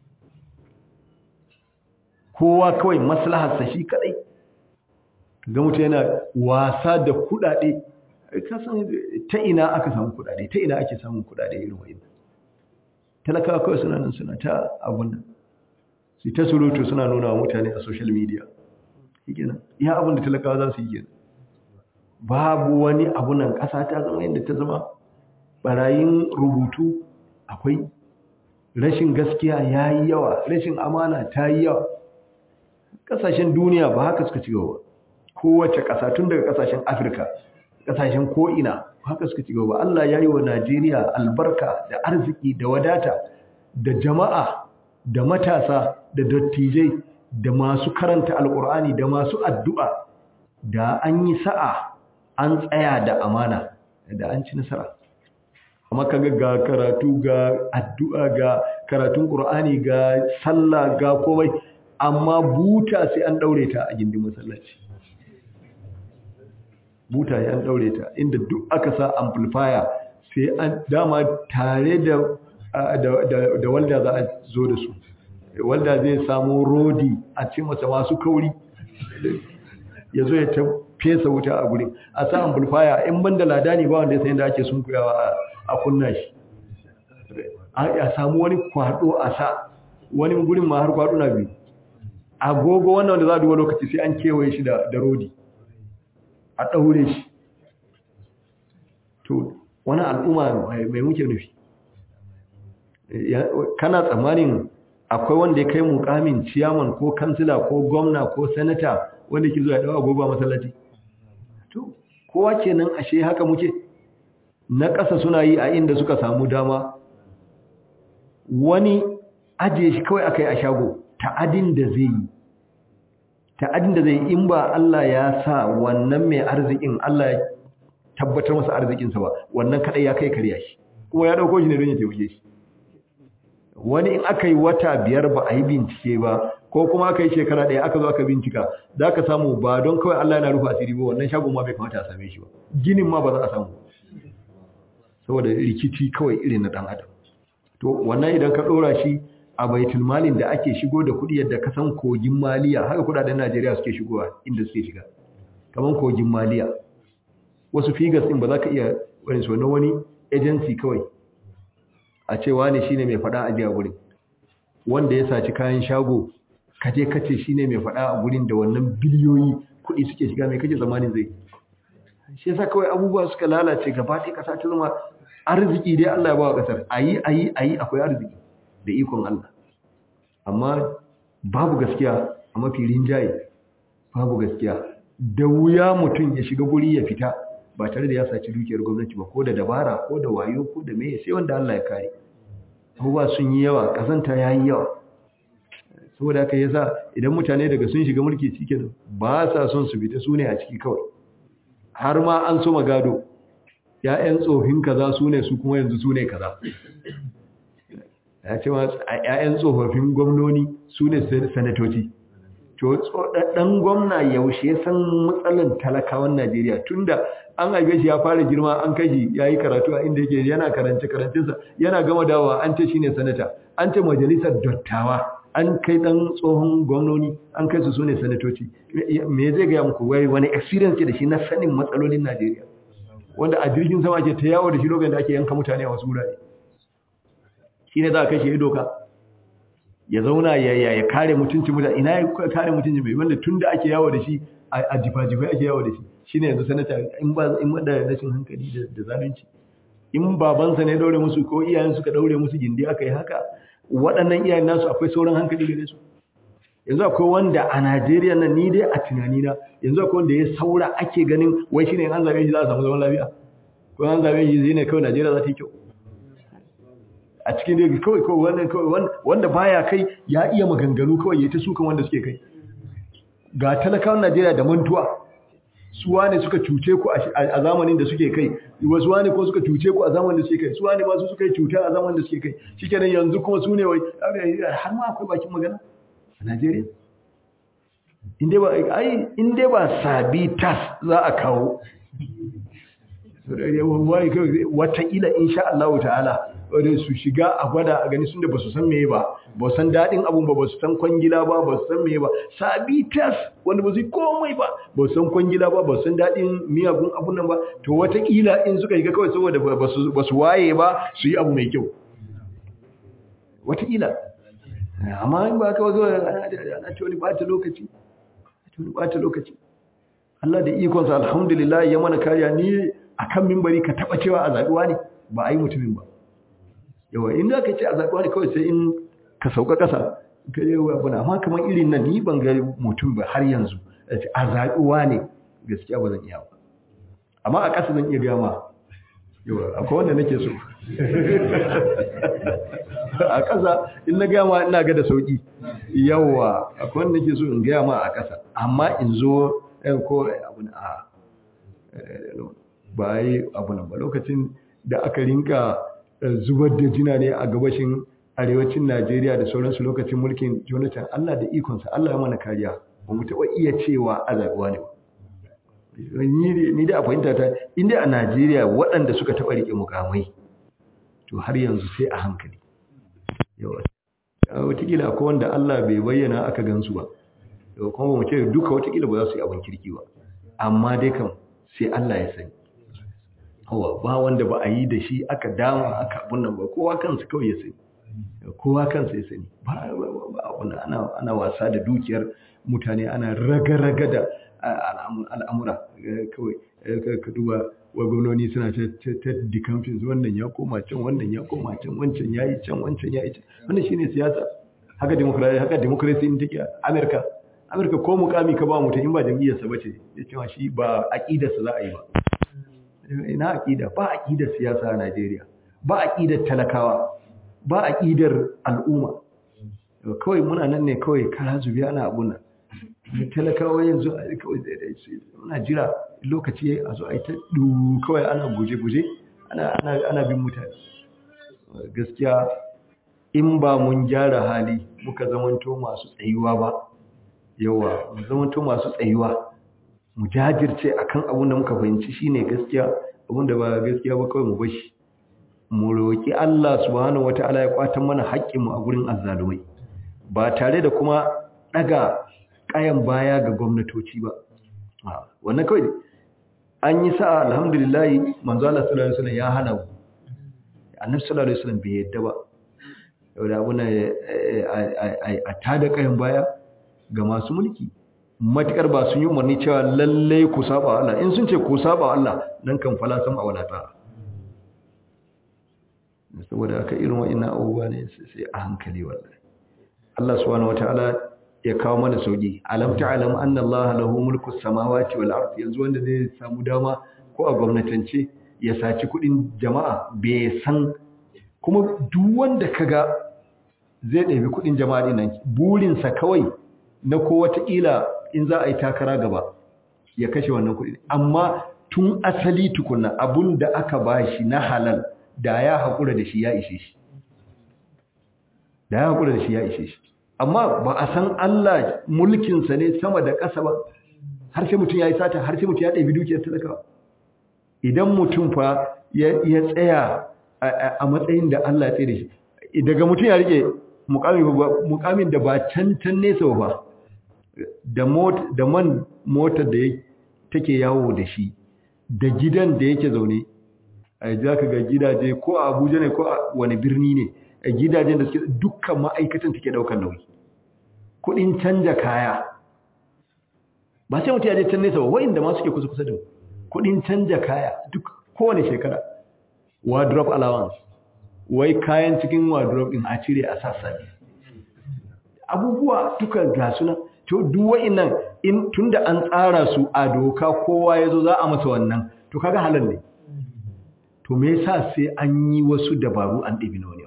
kowa kawai maslaharsa shi kadai ga mutum yana wasa da kudade kasan ta ina aka samu kudade ta ina ake samun kudade irin wa'innan talakawa kawai suna nan suna ta abun nan su ta surutu suna nuna wa mutane a social media kenan iya abin da talakawa za su yi kenan babu wani abu nan ƙasa ta zama yadda ta zama barayin rubutu akwai rashin gaskiya ya yi yawa rashin amana ta yi yawa ƙasashen duniya ba haka suka ci gaba kowace ƙasa tun daga ƙasashen afirka ƙasashen ko'ina haka suka ci gaba Allah ya yi wa Najeriya albarka da arziki da wadata da jama'a da matasa da dattijai da masu karanta alƙur'ani da masu addu'a da an yi sa'a an tsaya da amana da an ci nasara amma kaga ga karatu ga addu'a ga karatun ƙur'ani ga sallah ga komai amma buta sai an daure ta a gindin masallaci buta ya an daure ta inda duk aka sa amplifier sai an dama tare da da walda za a zo da su walda zai samu rodi a cikin masa masu kauri ya zo ya ta fesa wuta a gurin a sa amplifier in ban da lada ne ba wanda ya sayin da ake sunkuyawa a kunna shi a samu wani kwado a sa wani gurin ma har kwado na biyu agogo wannan wanda za a duba lokaci sai an kewaye shi da rodi a ɗaure shi to wani al'umma mai muke nufi kana tsammanin akwai wanda ya kai mukamin ciyaman ko kansila ko gwamna ko sanata wanda ke zuwa dawa agogo a masallaci to kowa kenan ashe haka muke na ƙasa suna yi a inda suka samu dama wani ajiye shi kawai aka yi a shago ta'adin da zai yi ta'adin da zai yi in ba Allah ya sa wannan mai arzikin Allah ya tabbatar masa arzikinsa ba wannan kadai ya kai karya shi kuma ya dauko shi ne don ya taimake shi wani in aka yi wata biyar ba a yi bincike ba ko kuma aka yi shekara ɗaya aka zo aka bincika za ka samu ba don kawai Allah yana rufe asiri ba wannan shagon ma bai kamata a same shi ba ginin ma ba za a samu saboda rikici kawai irin na ɗan adam to wannan idan ka ɗora shi a baitul malin da ake shigo da kuɗi yadda ka san kogin maliya haka kuɗaɗen Najeriya suke shigowa inda suke shiga kaman kogin maliya wasu figures din ba za ka iya wani so na wani agency kawai a cewa ne shine mai faɗa a jiya gurin wanda ya saci kayan shago kaje kace shine mai faɗa a gurin da wannan biliyoyi kuɗi suke shiga mai kake zamanin zai shi yasa kawai abubuwa suka lalace gaba ɗaya ƙasa ta zama arziki dai Allah ya ba wa ƙasar ayi ayi ayi akwai arziki da ikon Allah amma babu gaskiya a mafi rinjaye babu gaskiya da wuya mutum ya shiga guri ya fita ba tare da ya saci dukiyar gwamnati ba ko da dabara ko da wayo ko da meye sai wanda Allah ya kare abubuwa sun yi yawa kazanta ya yi yawa saboda haka yasa idan mutane daga sun shiga mulki cikin ba sa son su fita su ne a ciki kawai har ma an so magado ya'yan tsofin kaza su ne su kuma yanzu su ne kaza ya ce ma ya'yan tsofaffin gwamnoni su ne sanatoci to ɗan gwamna yaushe san matsalan talakawan Najeriya tunda an haife shi ya fara girma an kashi ya yi karatu a inda yake yana karance karancinsa yana gama dawowa an ce shine sanata an ce majalisar dattawa an kai ɗan tsohon gwamnoni an kai su sune sanatoci me zai gaya muku wai wani experience ke da shi na sanin matsalolin Najeriya wanda a jirgin sama ke ta yawo da shi lokacin da ake yanka mutane a wasu wurare shine za a kashe ya doka ya zauna ya kare mutuncin mutane ina ya kare mutuncin mai wanda tun da ake yawo da shi a jifa-jifa ake yawo da shi shi ne yanzu sanata in ba in wanda rashin hankali da zalunci in babansa ne daure musu ko iyayen suka daure musu gindi aka yi haka waɗannan iyayen nasu akwai sauran hankali gare su yanzu akwai wanda a Najeriya nan ni dai a tunanina yanzu akwai wanda ya saura ake ganin wai shine an zabe shi za a samu zaman lafiya ko an zabe shi zai ne kawai Najeriya za ta yi kyau a cikin da kawai kawai wannan kawai wanda baya kai ya iya maganganu kawai ya ta sukan wanda suke kai ga talakawan Najeriya da mantuwa su wane suka cuce ku a zamanin da suke kai wasu wane ko suka cuce ku a zamanin da suke kai su wane ma su suka yi cuta a zamanin da suke kai shikenan yanzu kuma su ne wai har ma akwai bakin magana a Najeriya inde ba ai inde ba sabi tas za a kawo wataƙila insha Allah ta'ala wadda su shiga a gwada a gani sun da ba su san meye ba ba san daɗin abun ba ba su san kwangila ba ba su san meye ba sabi tas wanda ba su yi komai ba ba su san kwangila ba ba su san daɗin miyagun abun nan ba to wataƙila in suka shiga kawai saboda ba su waye ba su yi abu mai kyau wataƙila amma in ba ka wazo ana ta wani ɓata lokaci wani ɓata lokaci Allah da ikonsa alhamdulillah ya mana kariya ni akan mimbari ka taɓa cewa a zaɓiwa ne ba a yi mutumin ba yawa in za ka ce a zaɓiwa ne kawai sai in ka sauka ƙasa ka yi wa bana amma kamar irin nan ni ban ga mutum ba har yanzu a zaɓiwa ne gaskiya ba zan iya ba amma a ƙasa zan iya gama yawa akwai wanda nake so a ƙasa in na gama ina ga da sauƙi yawa akwai wanda nake so in gaya ma a ƙasa amma in zo ko abu na a ba yi abu nan ba lokacin da aka rinka zubar da jina ne a gabashin arewacin Najeriya da sauransu lokacin mulkin Jonathan Allah da ikonsa Allah ya mana kariya ba mu taɓa iya cewa a zaɓuwa ne ba ni da a fahimta ta inda a Najeriya waɗanda suka taɓa riƙe mukamai to har yanzu sai a hankali yawa watakila akwai wanda Allah bai bayyana aka gansu ba kuma ba mu ce duka watakila ba za su yi abin kirki ba amma dai kam sai Allah ya sani hawa ba wanda ba a yi da shi aka dama aka abun nan ba kowa kansa kawai ya sani kowa kansa ya sani ba abun ana ana wasa da dukiyar mutane ana raga-raga da al'amura kawai ka duba wa gwamnoni suna ta dikamfin wannan ya koma can wannan ya koma can wancan ya yi can wancan ya yi can wannan shine siyasa haka demokrasi haka demokrasi in take Amerika Amerika ko mukami ka ba mutum in ba jam'iyyarsa bace ya cewa shi ba aqidarsa za a yi ba ina aqida ba aqidar siyasa a Najeriya ba aqidar talakawa ba aqidar al'umma kawai muna nan ne kawai kara zubi ana abun nan talakawa yanzu kawai muna jira lokaci a zo a yi ta kawai ana guje-guje ana bin mutane gaskiya in ba mun gyara hali muka zamanto masu tsayuwa ba yawa mu zamanto masu tsayuwa mu jajirce akan abun da muka fahimci shine gaskiya abun da ba gaskiya ba kawai mu bashi mu roki Allah subhanahu wataala ya kwatan mana haƙƙin mu a gurin azzalumai ba tare da kuma daga kayan baya ga gwamnatoci ba wannan kawai an yi sa'a alhamdulillah manzo Allah sallallahu alaihi wasallam ya hana mu annabi sallallahu alaihi wasallam bai yadda ba yau da abuna a tada kayan baya ga masu mulki matukar ba sun yi umarni cewa lalle ku saba Allah in sun ce ku saba Allah nan kan fala sam a walata saboda aka irin wa'annan abubuwa ne sai a hankali wallahi Allah subhanahu wataala ya kawo mana sauki alam ta'lam anna Allah lahu mulku samawati wal ardi yanzu wanda zai samu dama ko a gwamnatance ya saci kudin jama'a bai san kuma duk wanda kaga zai ɗabi kudin jama'a din nan burinsa kawai na ko wataƙila in za a yi takara gaba ya kashe wannan kudi amma tun asali tukunna abun da aka bashi na halal da ya haƙura da shi ya ishe shi da ya haƙura da shi ya ishe shi amma ba a san Allah mulkinsa ne sama da ƙasa ba har sai mutum ya yi sata har sai mutum ya ɗabi dukiyar talakawa idan mutum fa ya tsaya a matsayin da Allah ya tsaye da shi daga mutum ya rike mukamin da ba can can nesa ba da man motar da take yawo da shi da gidan da yake zaune a za ka ga gidaje ko a abuja ne ko a wani birni ne a gidajen da suke dukkan ma'aikatan take daukar nauyi kudin canja kaya ba sai mutum ya je can nesa ba wa'inda ma suke kusa kusa da kudin canja kaya duk kowane shekara wardrobe allowance wai kayan cikin wardrobe din a cire a sassa abubuwa duka ga suna to duk wa'innan in tunda an tsara su a doka kowa yazo za a masa wannan to kaga halal ne to me yasa sai an yi wasu dabaru an ɗabi na wani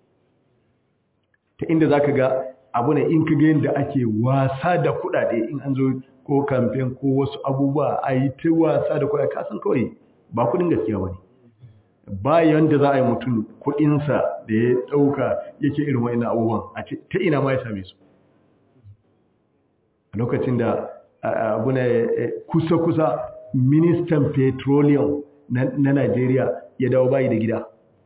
ta inda zaka ga abu ne in kaga yadda ake wasa da kuɗaɗe in an zo ko kamfen ko wasu abubuwa a yi ta wasa da kuɗaɗe kasan kawai ba kuɗin gaskiya ba ne ba yanda za a yi mutum kuɗinsa da ya ɗauka yake irin wa'ina abubuwan a ta ina ma ya same su a lokacin da abu na kusa-kusa ministan petroleum na Najeriya ya dawo bayi da gida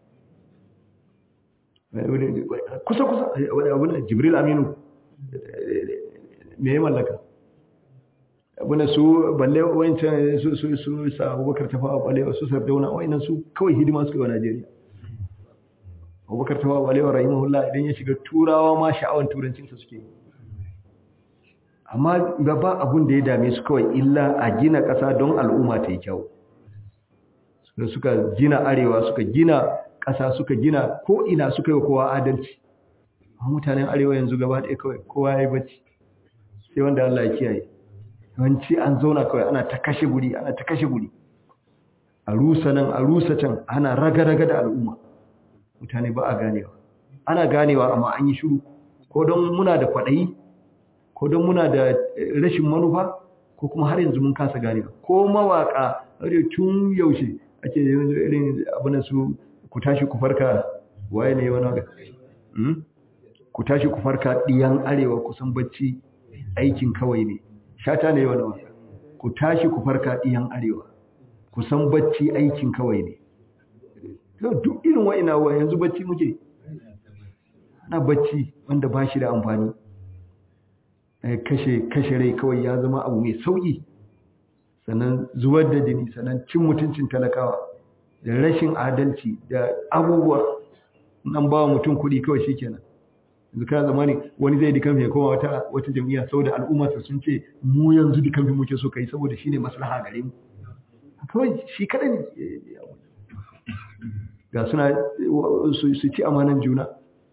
kusa-kusa abu na jibril aminu me ya mallaka abu na su balle wancan su su su sa abubakar tafawa balewa su sardauna wa'inan su kawai hidima suka yi wa Najeriya abubakar tafawa balewa rahimahullah idan ya shiga turawa ma sha'awan turancinsa suke yi amma ba abun da ya dame su kawai illa a gina ƙasa don al'umma ta yi kyau suka gina arewa suka gina ƙasa suka gina ko ina suka yi kowa adalci a mutanen arewa yanzu gaba ɗaya kawai kowa ya yi bacci sai wanda Allah ya kiyaye yawanci an zauna kawai ana ta kashe guri ana ta kashe guri a rusa nan a rusa can ana raga-raga da al'umma mutane ba a ganewa ana ganewa amma an yi shiru ko don muna da kwaɗayi ko don muna da rashin manufa ko kuma har yanzu mun kasa ganewa ko mawaka har tun yaushe ake irin abin su ku tashi ku farka waye ne wani waka ku tashi ku farka diyan arewa kusan bacci aikin kawai ne shata ne wani waka ku tashi ku farka diyan arewa kusan bacci aikin kawai ne duk irin wa'ina wa yanzu bacci muke ana bacci wanda ba shi da amfani kashe kashe rai kawai ya zama abu mai sauki sannan zubar da jini sannan cin mutuncin talakawa da rashin adalci da abubuwa nan ba mutum kuɗi kawai shikenan yanzu kana zamani wani zai dikan ya koma wata wata jami'a saboda al'ummarsa sun ce mu yanzu dikan muke so kai saboda shine maslaha gare mu kawai shi kada ne ga suna su ci amanan juna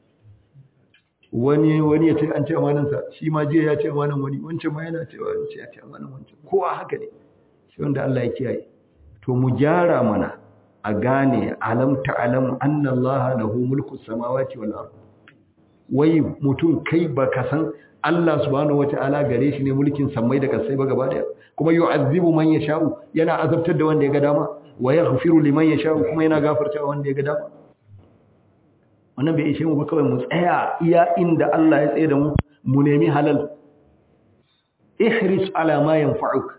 wani wani ya ce an ce amanansa shi ma jiya ya ce amanan wani wancan ma yana cewa wani ya ce amanan wancan kowa haka ne shi wanda Allah ya kiyaye to mu gyara mana a gane alam ta'lam anna Allah lahu mulku samawati wal ard wai mutum kai baka san Allah subhanahu wata'ala gare shi ne mulkin samai da kasai ba gaba daya kuma yu'azzibu man yasha'u yana azabtar da wanda ya ga dama wa yaghfiru liman yasha'u kuma yana gafarta wanda ya ga dama wannan bai ishe mu ba kawai mu tsaya iya inda Allah ya tsaye da mu mu nemi halal ihris ala ma yanfa'uk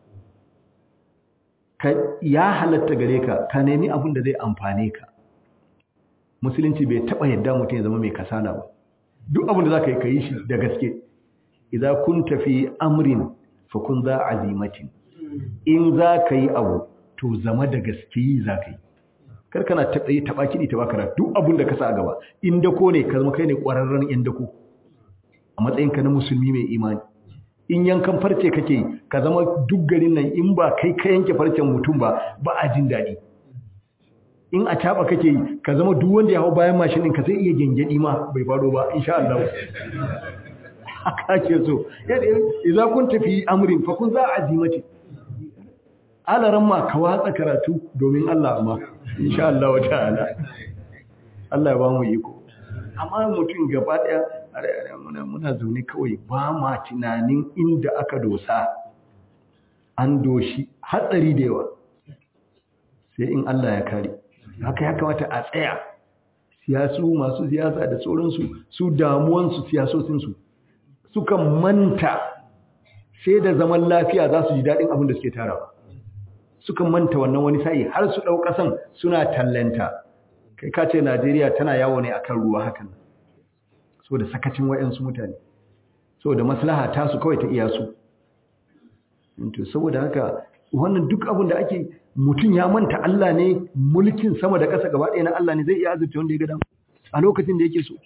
ka ya halatta gare ka ka nemi abin da zai amfane ka musulunci bai taba yadda mutum ya zama mai kasala ba duk abin da zaka yi kai shi da gaske idza kunta fi amrin fa kun za azimatin in zaka yi abu to zama da gaske yi zaka yi kar kana taɓa taɓa kiɗi ta bakara duk abin da ka sa a gaba in dako ne ka zama kai ne ƙwararren yan dako a matsayinka na musulmi mai imani in yankan farce kake ka zama duk garin nan in ba kai ka yanke farcen mutum ba ba a jin daɗi in a taɓa kake yi ka zama duk wanda ya hau bayan mashin ɗin ka zai iya gyangyaɗi ma bai faɗo ba insha Allah haka ake so idza kun tafi amrin fa kun za azimati alaran ma ka watsa karatu domin Allah amma insha Allah wa ta'ala Allah ya ba mu iko amma mutum gaba daya muna muna zaune kawai ba ma tunanin inda aka dosa an doshi hatsari da yawa sai in Allah ya kare haka ya kamata a tsaya siyasu masu siyasa da sauransu su damuwansu siyasosinsu sukan manta sai da zaman lafiya za su ji daɗin abin da suke tarawa sukan manta wannan wani sa'i har su ɗau ƙasan suna tallanta kai ka ce najeriya tana yawo ne akan ruwa hakan so da sakacin wayansu mutane so da maslaha ta su kawai ta iya su to saboda haka wannan duk abin da ake mutum ya manta Allah ne mulkin sama da ƙasa gaba ɗaya na Allah ne zai iya azurta wanda ya ga dama a lokacin da yake so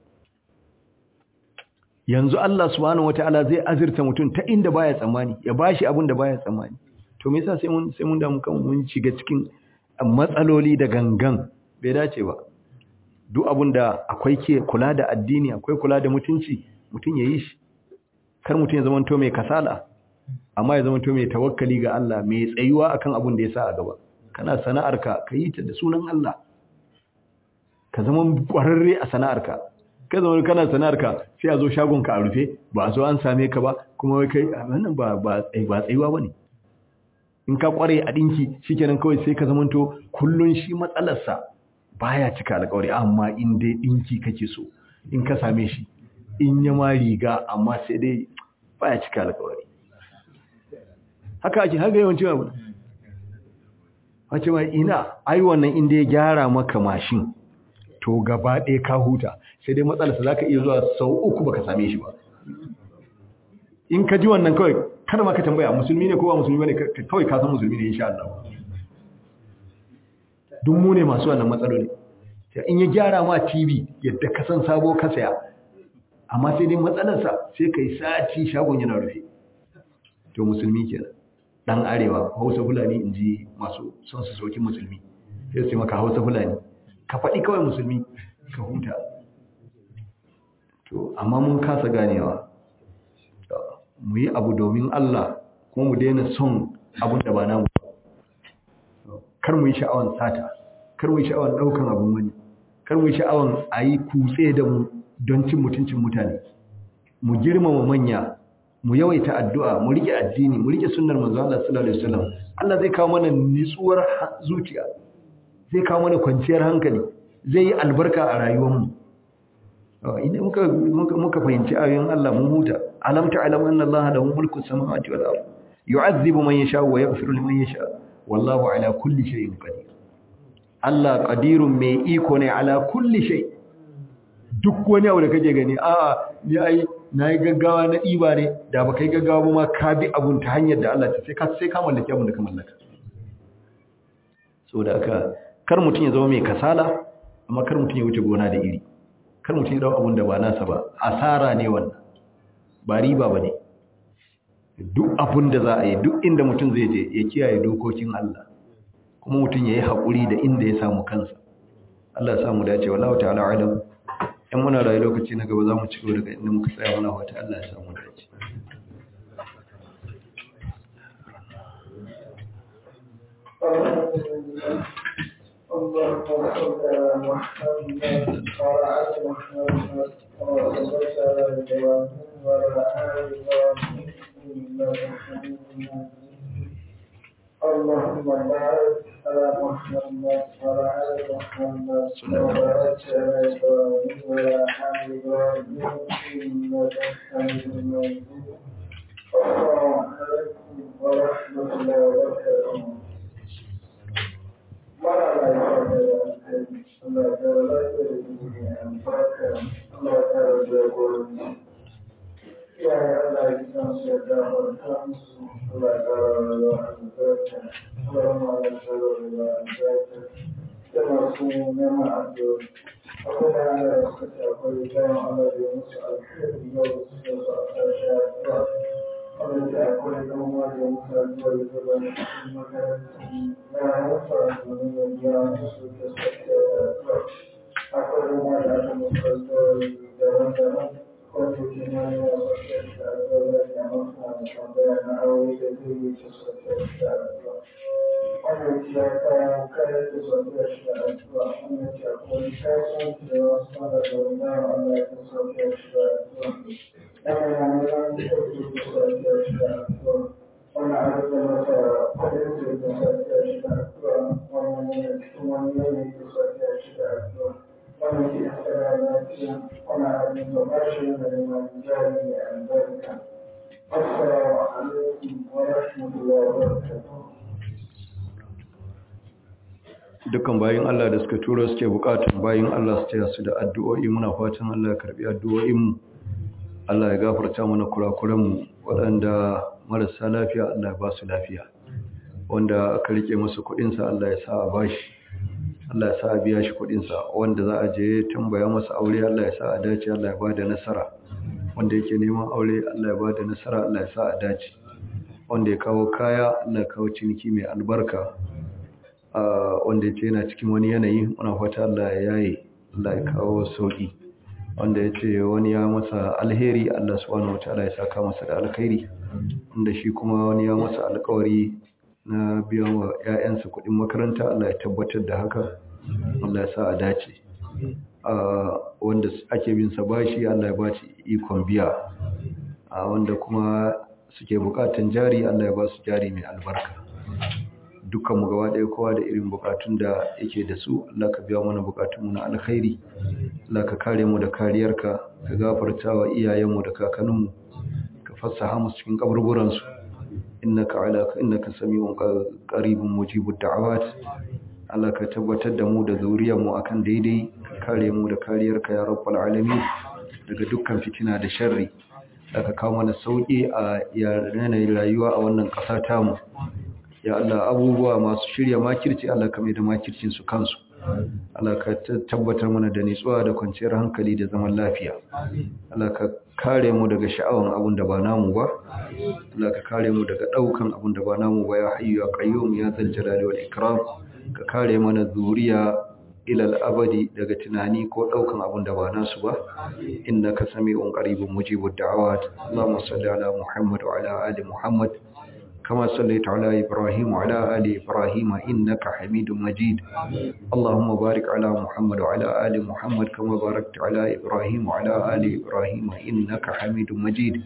yanzu Allah subhanahu wataala zai azurta mutum ta inda baya tsammani ya bashi abin da baya tsammani to me yasa sai mun sai mun damu kan mun shiga cikin matsaloli da gangan bai dace ba duk abin da akwai ke kula da addini akwai kula da mutunci mutum ya yi shi kar mutum ya zama to mai kasala amma ya zama to mai tawakkali ga Allah mai tsayuwa akan abin da ya sa a gaba kana sana'arka ka yi ta da sunan Allah ka zama ƙwararre a sana'arka ka zama kana sana'arka sai a zo shagonka a rufe ba a zo an same ka ba kuma wai kai wannan ba ba ba tsayuwa bane in ka kware a dinki shikenan kawai sai ka zamanto kullun shi matsalarsa baya cika alƙawari amma in dai dinki kake so in ka same shi in ya ma riga amma sai dai baya cika alƙawari haka ake haka yawanci abu wace mai ina ai wannan inda ya gyara maka mashin to gaba ɗaya ka huta sai dai matsalarsa za ka iya zuwa sau uku baka same shi ba in ka ji wannan kawai kada ma ka tambaya musulmi ne ko ba musulmi ne kawai ka san musulmi ne insha Allah duk mu ne masu wannan matsaloli in ya gyara ma TV yadda ka san sabo ka saya amma sai dai matsalarsa sai kai sati shagon yana rufe to musulmi kenan dan arewa hausa fulani in ji masu son su soki musulmi sai su maka hausa fulani ka faɗi kawai musulmi ka huta to amma mun kasa ganewa mu yi abu domin Allah kuma mu daina son abun da ba namu kar mu yi sha'awan sata kar mu yi sha'awan ɗaukan abun wani kar mu yi sha'awan a yi kutse da mu don cin mutuncin mutane mu girmama manya mu yawaita addu'a mu rike addini mu rike sunnar manzo Allah sallallahu alaihi wasallam Allah zai kawo mana nitsuwar zuciya zai kawo mana kwanciyar hankali zai yi albarka a rayuwarmu idan muka muka fahimci ayoyin Allah mun huta alam ta'lam anna Allah lahu mulku samawati wal ard yu'adhibu man yasha wa yaghfiru liman yasha wallahu ala kulli shay'in qadir Allah qadirun mai iko ne ala kulli shay duk wani abu da kake gani a'a ni ai na yi gaggawa na ɗiba ne da ba kai gaggawa ba ma ka bi abun ta hanyar da Allah sai ka sai ka mallaki abun da ka mallaka so da aka kar mutum ya zama mai kasala amma kar mutum ya wuce gona da iri kar mutum ya dau abun da ba nasa ba asara ne wannan ba riba ba ne duk abun da za a yi duk inda mutum zai je ya kiyaye dokokin Allah kuma mutum ya yi haƙuri da inda ya samu kansa Allah ya samu dace wallahu ta'ala alam in muna rayu lokaci na gaba za mu ci gaba daga inda muka tsaya muna wata Allah ya samu dace اللهم صل على محمد وعلى ال محمد كما صليت على ابراهيم وعلى ال ابراهيم انك حميد مجيد اللهم بارك على محمد وعلى ال محمد كما باركت على ابراهيم وعلى ال ابراهيم انك حميد مجيد السلام عليكم ورحمه الله وبركاته mara lafiya da Allah ta lafiya da duniya albarka Allah ta rabu gurin iyaye Allah ya san su ya gafarta musu Allah ta rabu albarka Allah ma ya ta rabu albarka da masu neman addu'a akwai da Allah ya suka akwai bayan Allah ya musu alheri yau su da su a ƙarshe addu'a Allah ya akwai ɗan uwa da musu addu'a da zaba cikin makarantar na haifa domin ya biya musu da sakiya da addu'a akwai ruwa da aka musu addu'a daban-daban wanda ke na yi wasu addu'a wannan ya kawo kare da sauƙiyar shi da addu'a wannan ya kuma kasuwanci da wasu fara da wani Allah ya sauƙiyar shi da addu'a wannan ya nuna sauƙi da sauƙiyar shi da addu'a wannan an da masa kudin su da sauƙiyar shi da addu'a wannan ya cikin wani yanayi da sauƙiyar shi da addu'a wannan ke tsara lafiya wannan abin da ba shi da neman jari mai albarka assalamu alaikum wa rahmatullahi wa barakatuh dukkan bayin Allah da suka tura suke bukatun bayin Allah su taya su da addu'o'i muna fatan Allah ya karbi addu'o'in mu Allah ya gafarta mana kurakuran mu waɗanda marasa lafiya Allah ya ba su lafiya wanda aka rike masa kuɗin sa Allah ya sa a bashi Allah ya sa a biya shi kuɗin sa wanda za a je tambaya masa aure Allah ya sa a dace Allah ya bada nasara wanda yake neman aure Allah ya bada nasara Allah ya sa a dace wanda ya kawo kaya Allah ya kawo ciniki mai albarka wanda ce yana cikin wani yanayi muna fata Allah ya yaye Allah ya kawo sauki wanda ya ce wani ya masa alheri Allah subhanahu wataala ya saka masa da alkhairi inda shi kuma wani ya masa alkawari na biyan wa ƴaƴansa kuɗin makaranta Allah ya tabbatar da haka Allah ya sa a dace wanda ake bin sa bashi Allah ya ba shi ikon biya wanda kuma suke bukatan jari Allah ya ba su jari mai albarka dukkanmu gaba ɗaya kowa da irin bukatun da yake da su Allah ka biya mana bukatunmu na alkhairi Allah ka kare mu da kariyarka ka gafarta wa iyayenmu da kakanninmu ka fassaha mu cikin kaburburansu innaka ala innaka samiun qaribun mujibud da'awat Allah ka tabbatar da mu da zuriyarmu akan daidai ka kare mu da kariyarka ya rabbal alamin daga dukkan fitina da sharri da ka kawo mana sauki a yanayin rayuwa a wannan ƙasa tamu ya Allah abubuwa masu shirya makirci Allah ka mai da makircin su kansu Allah ka tabbatar mana da nitsuwa da kwanciyar hankali da zaman lafiya Allah ka kare mu daga sha'awan abun da ba namu ba Allah ka kare mu daga daukan abun da ba namu ba ya hayyu ya qayyum ya zal jalali wal ikram ka kare mana zuriya ilal abadi daga tunani ko daukan abun da ba nasu ba innaka sami'un qaribun mujibud da'awat Allahumma salli ala Muhammad wa ala ali Muhammad كما صليت على إبراهيم وعلى آل إبراهيم إنك حميد مجيد اللهم بارك على محمد وعلى آل محمد كما باركت على إبراهيم وعلى آل إبراهيم إنك حميد مجيد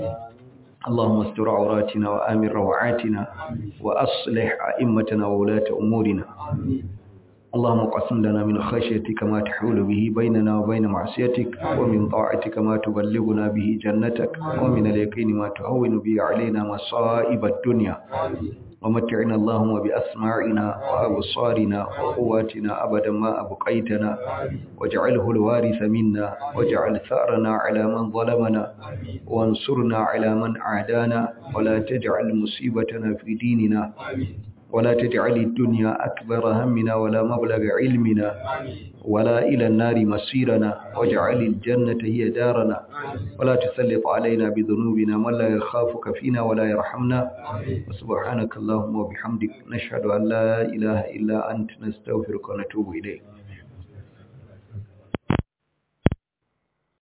اللهم استر عوراتنا وآمن روعاتنا وأصلح أئمتنا وولاة أمورنا اللهم قسم لنا من خشيتك ما تحول به بيننا وبين معصيتك ومن طاعتك ما تبلغنا به جنتك ومن اليقين ما تهون به علينا مصائب الدنيا ومتعنا اللهم بأسماعنا وأبصارنا وقواتنا أبدا ما أبقيتنا واجعله الوارث منا واجعل ثأرنا على من ظلمنا وانصرنا على من عادانا ولا تجعل مصيبتنا في ديننا ولا تجعل الدنيا أكبر همنا ولا مبلغ علمنا ولا إلى النار مصيرنا واجعل الجنة هي دارنا ولا تسلط علينا بذنوبنا من لا يخافك فينا ولا يرحمنا وسبحانك اللهم وبحمدك نشهد أن لا إله إلا أنت نستغفرك ونتوب إليك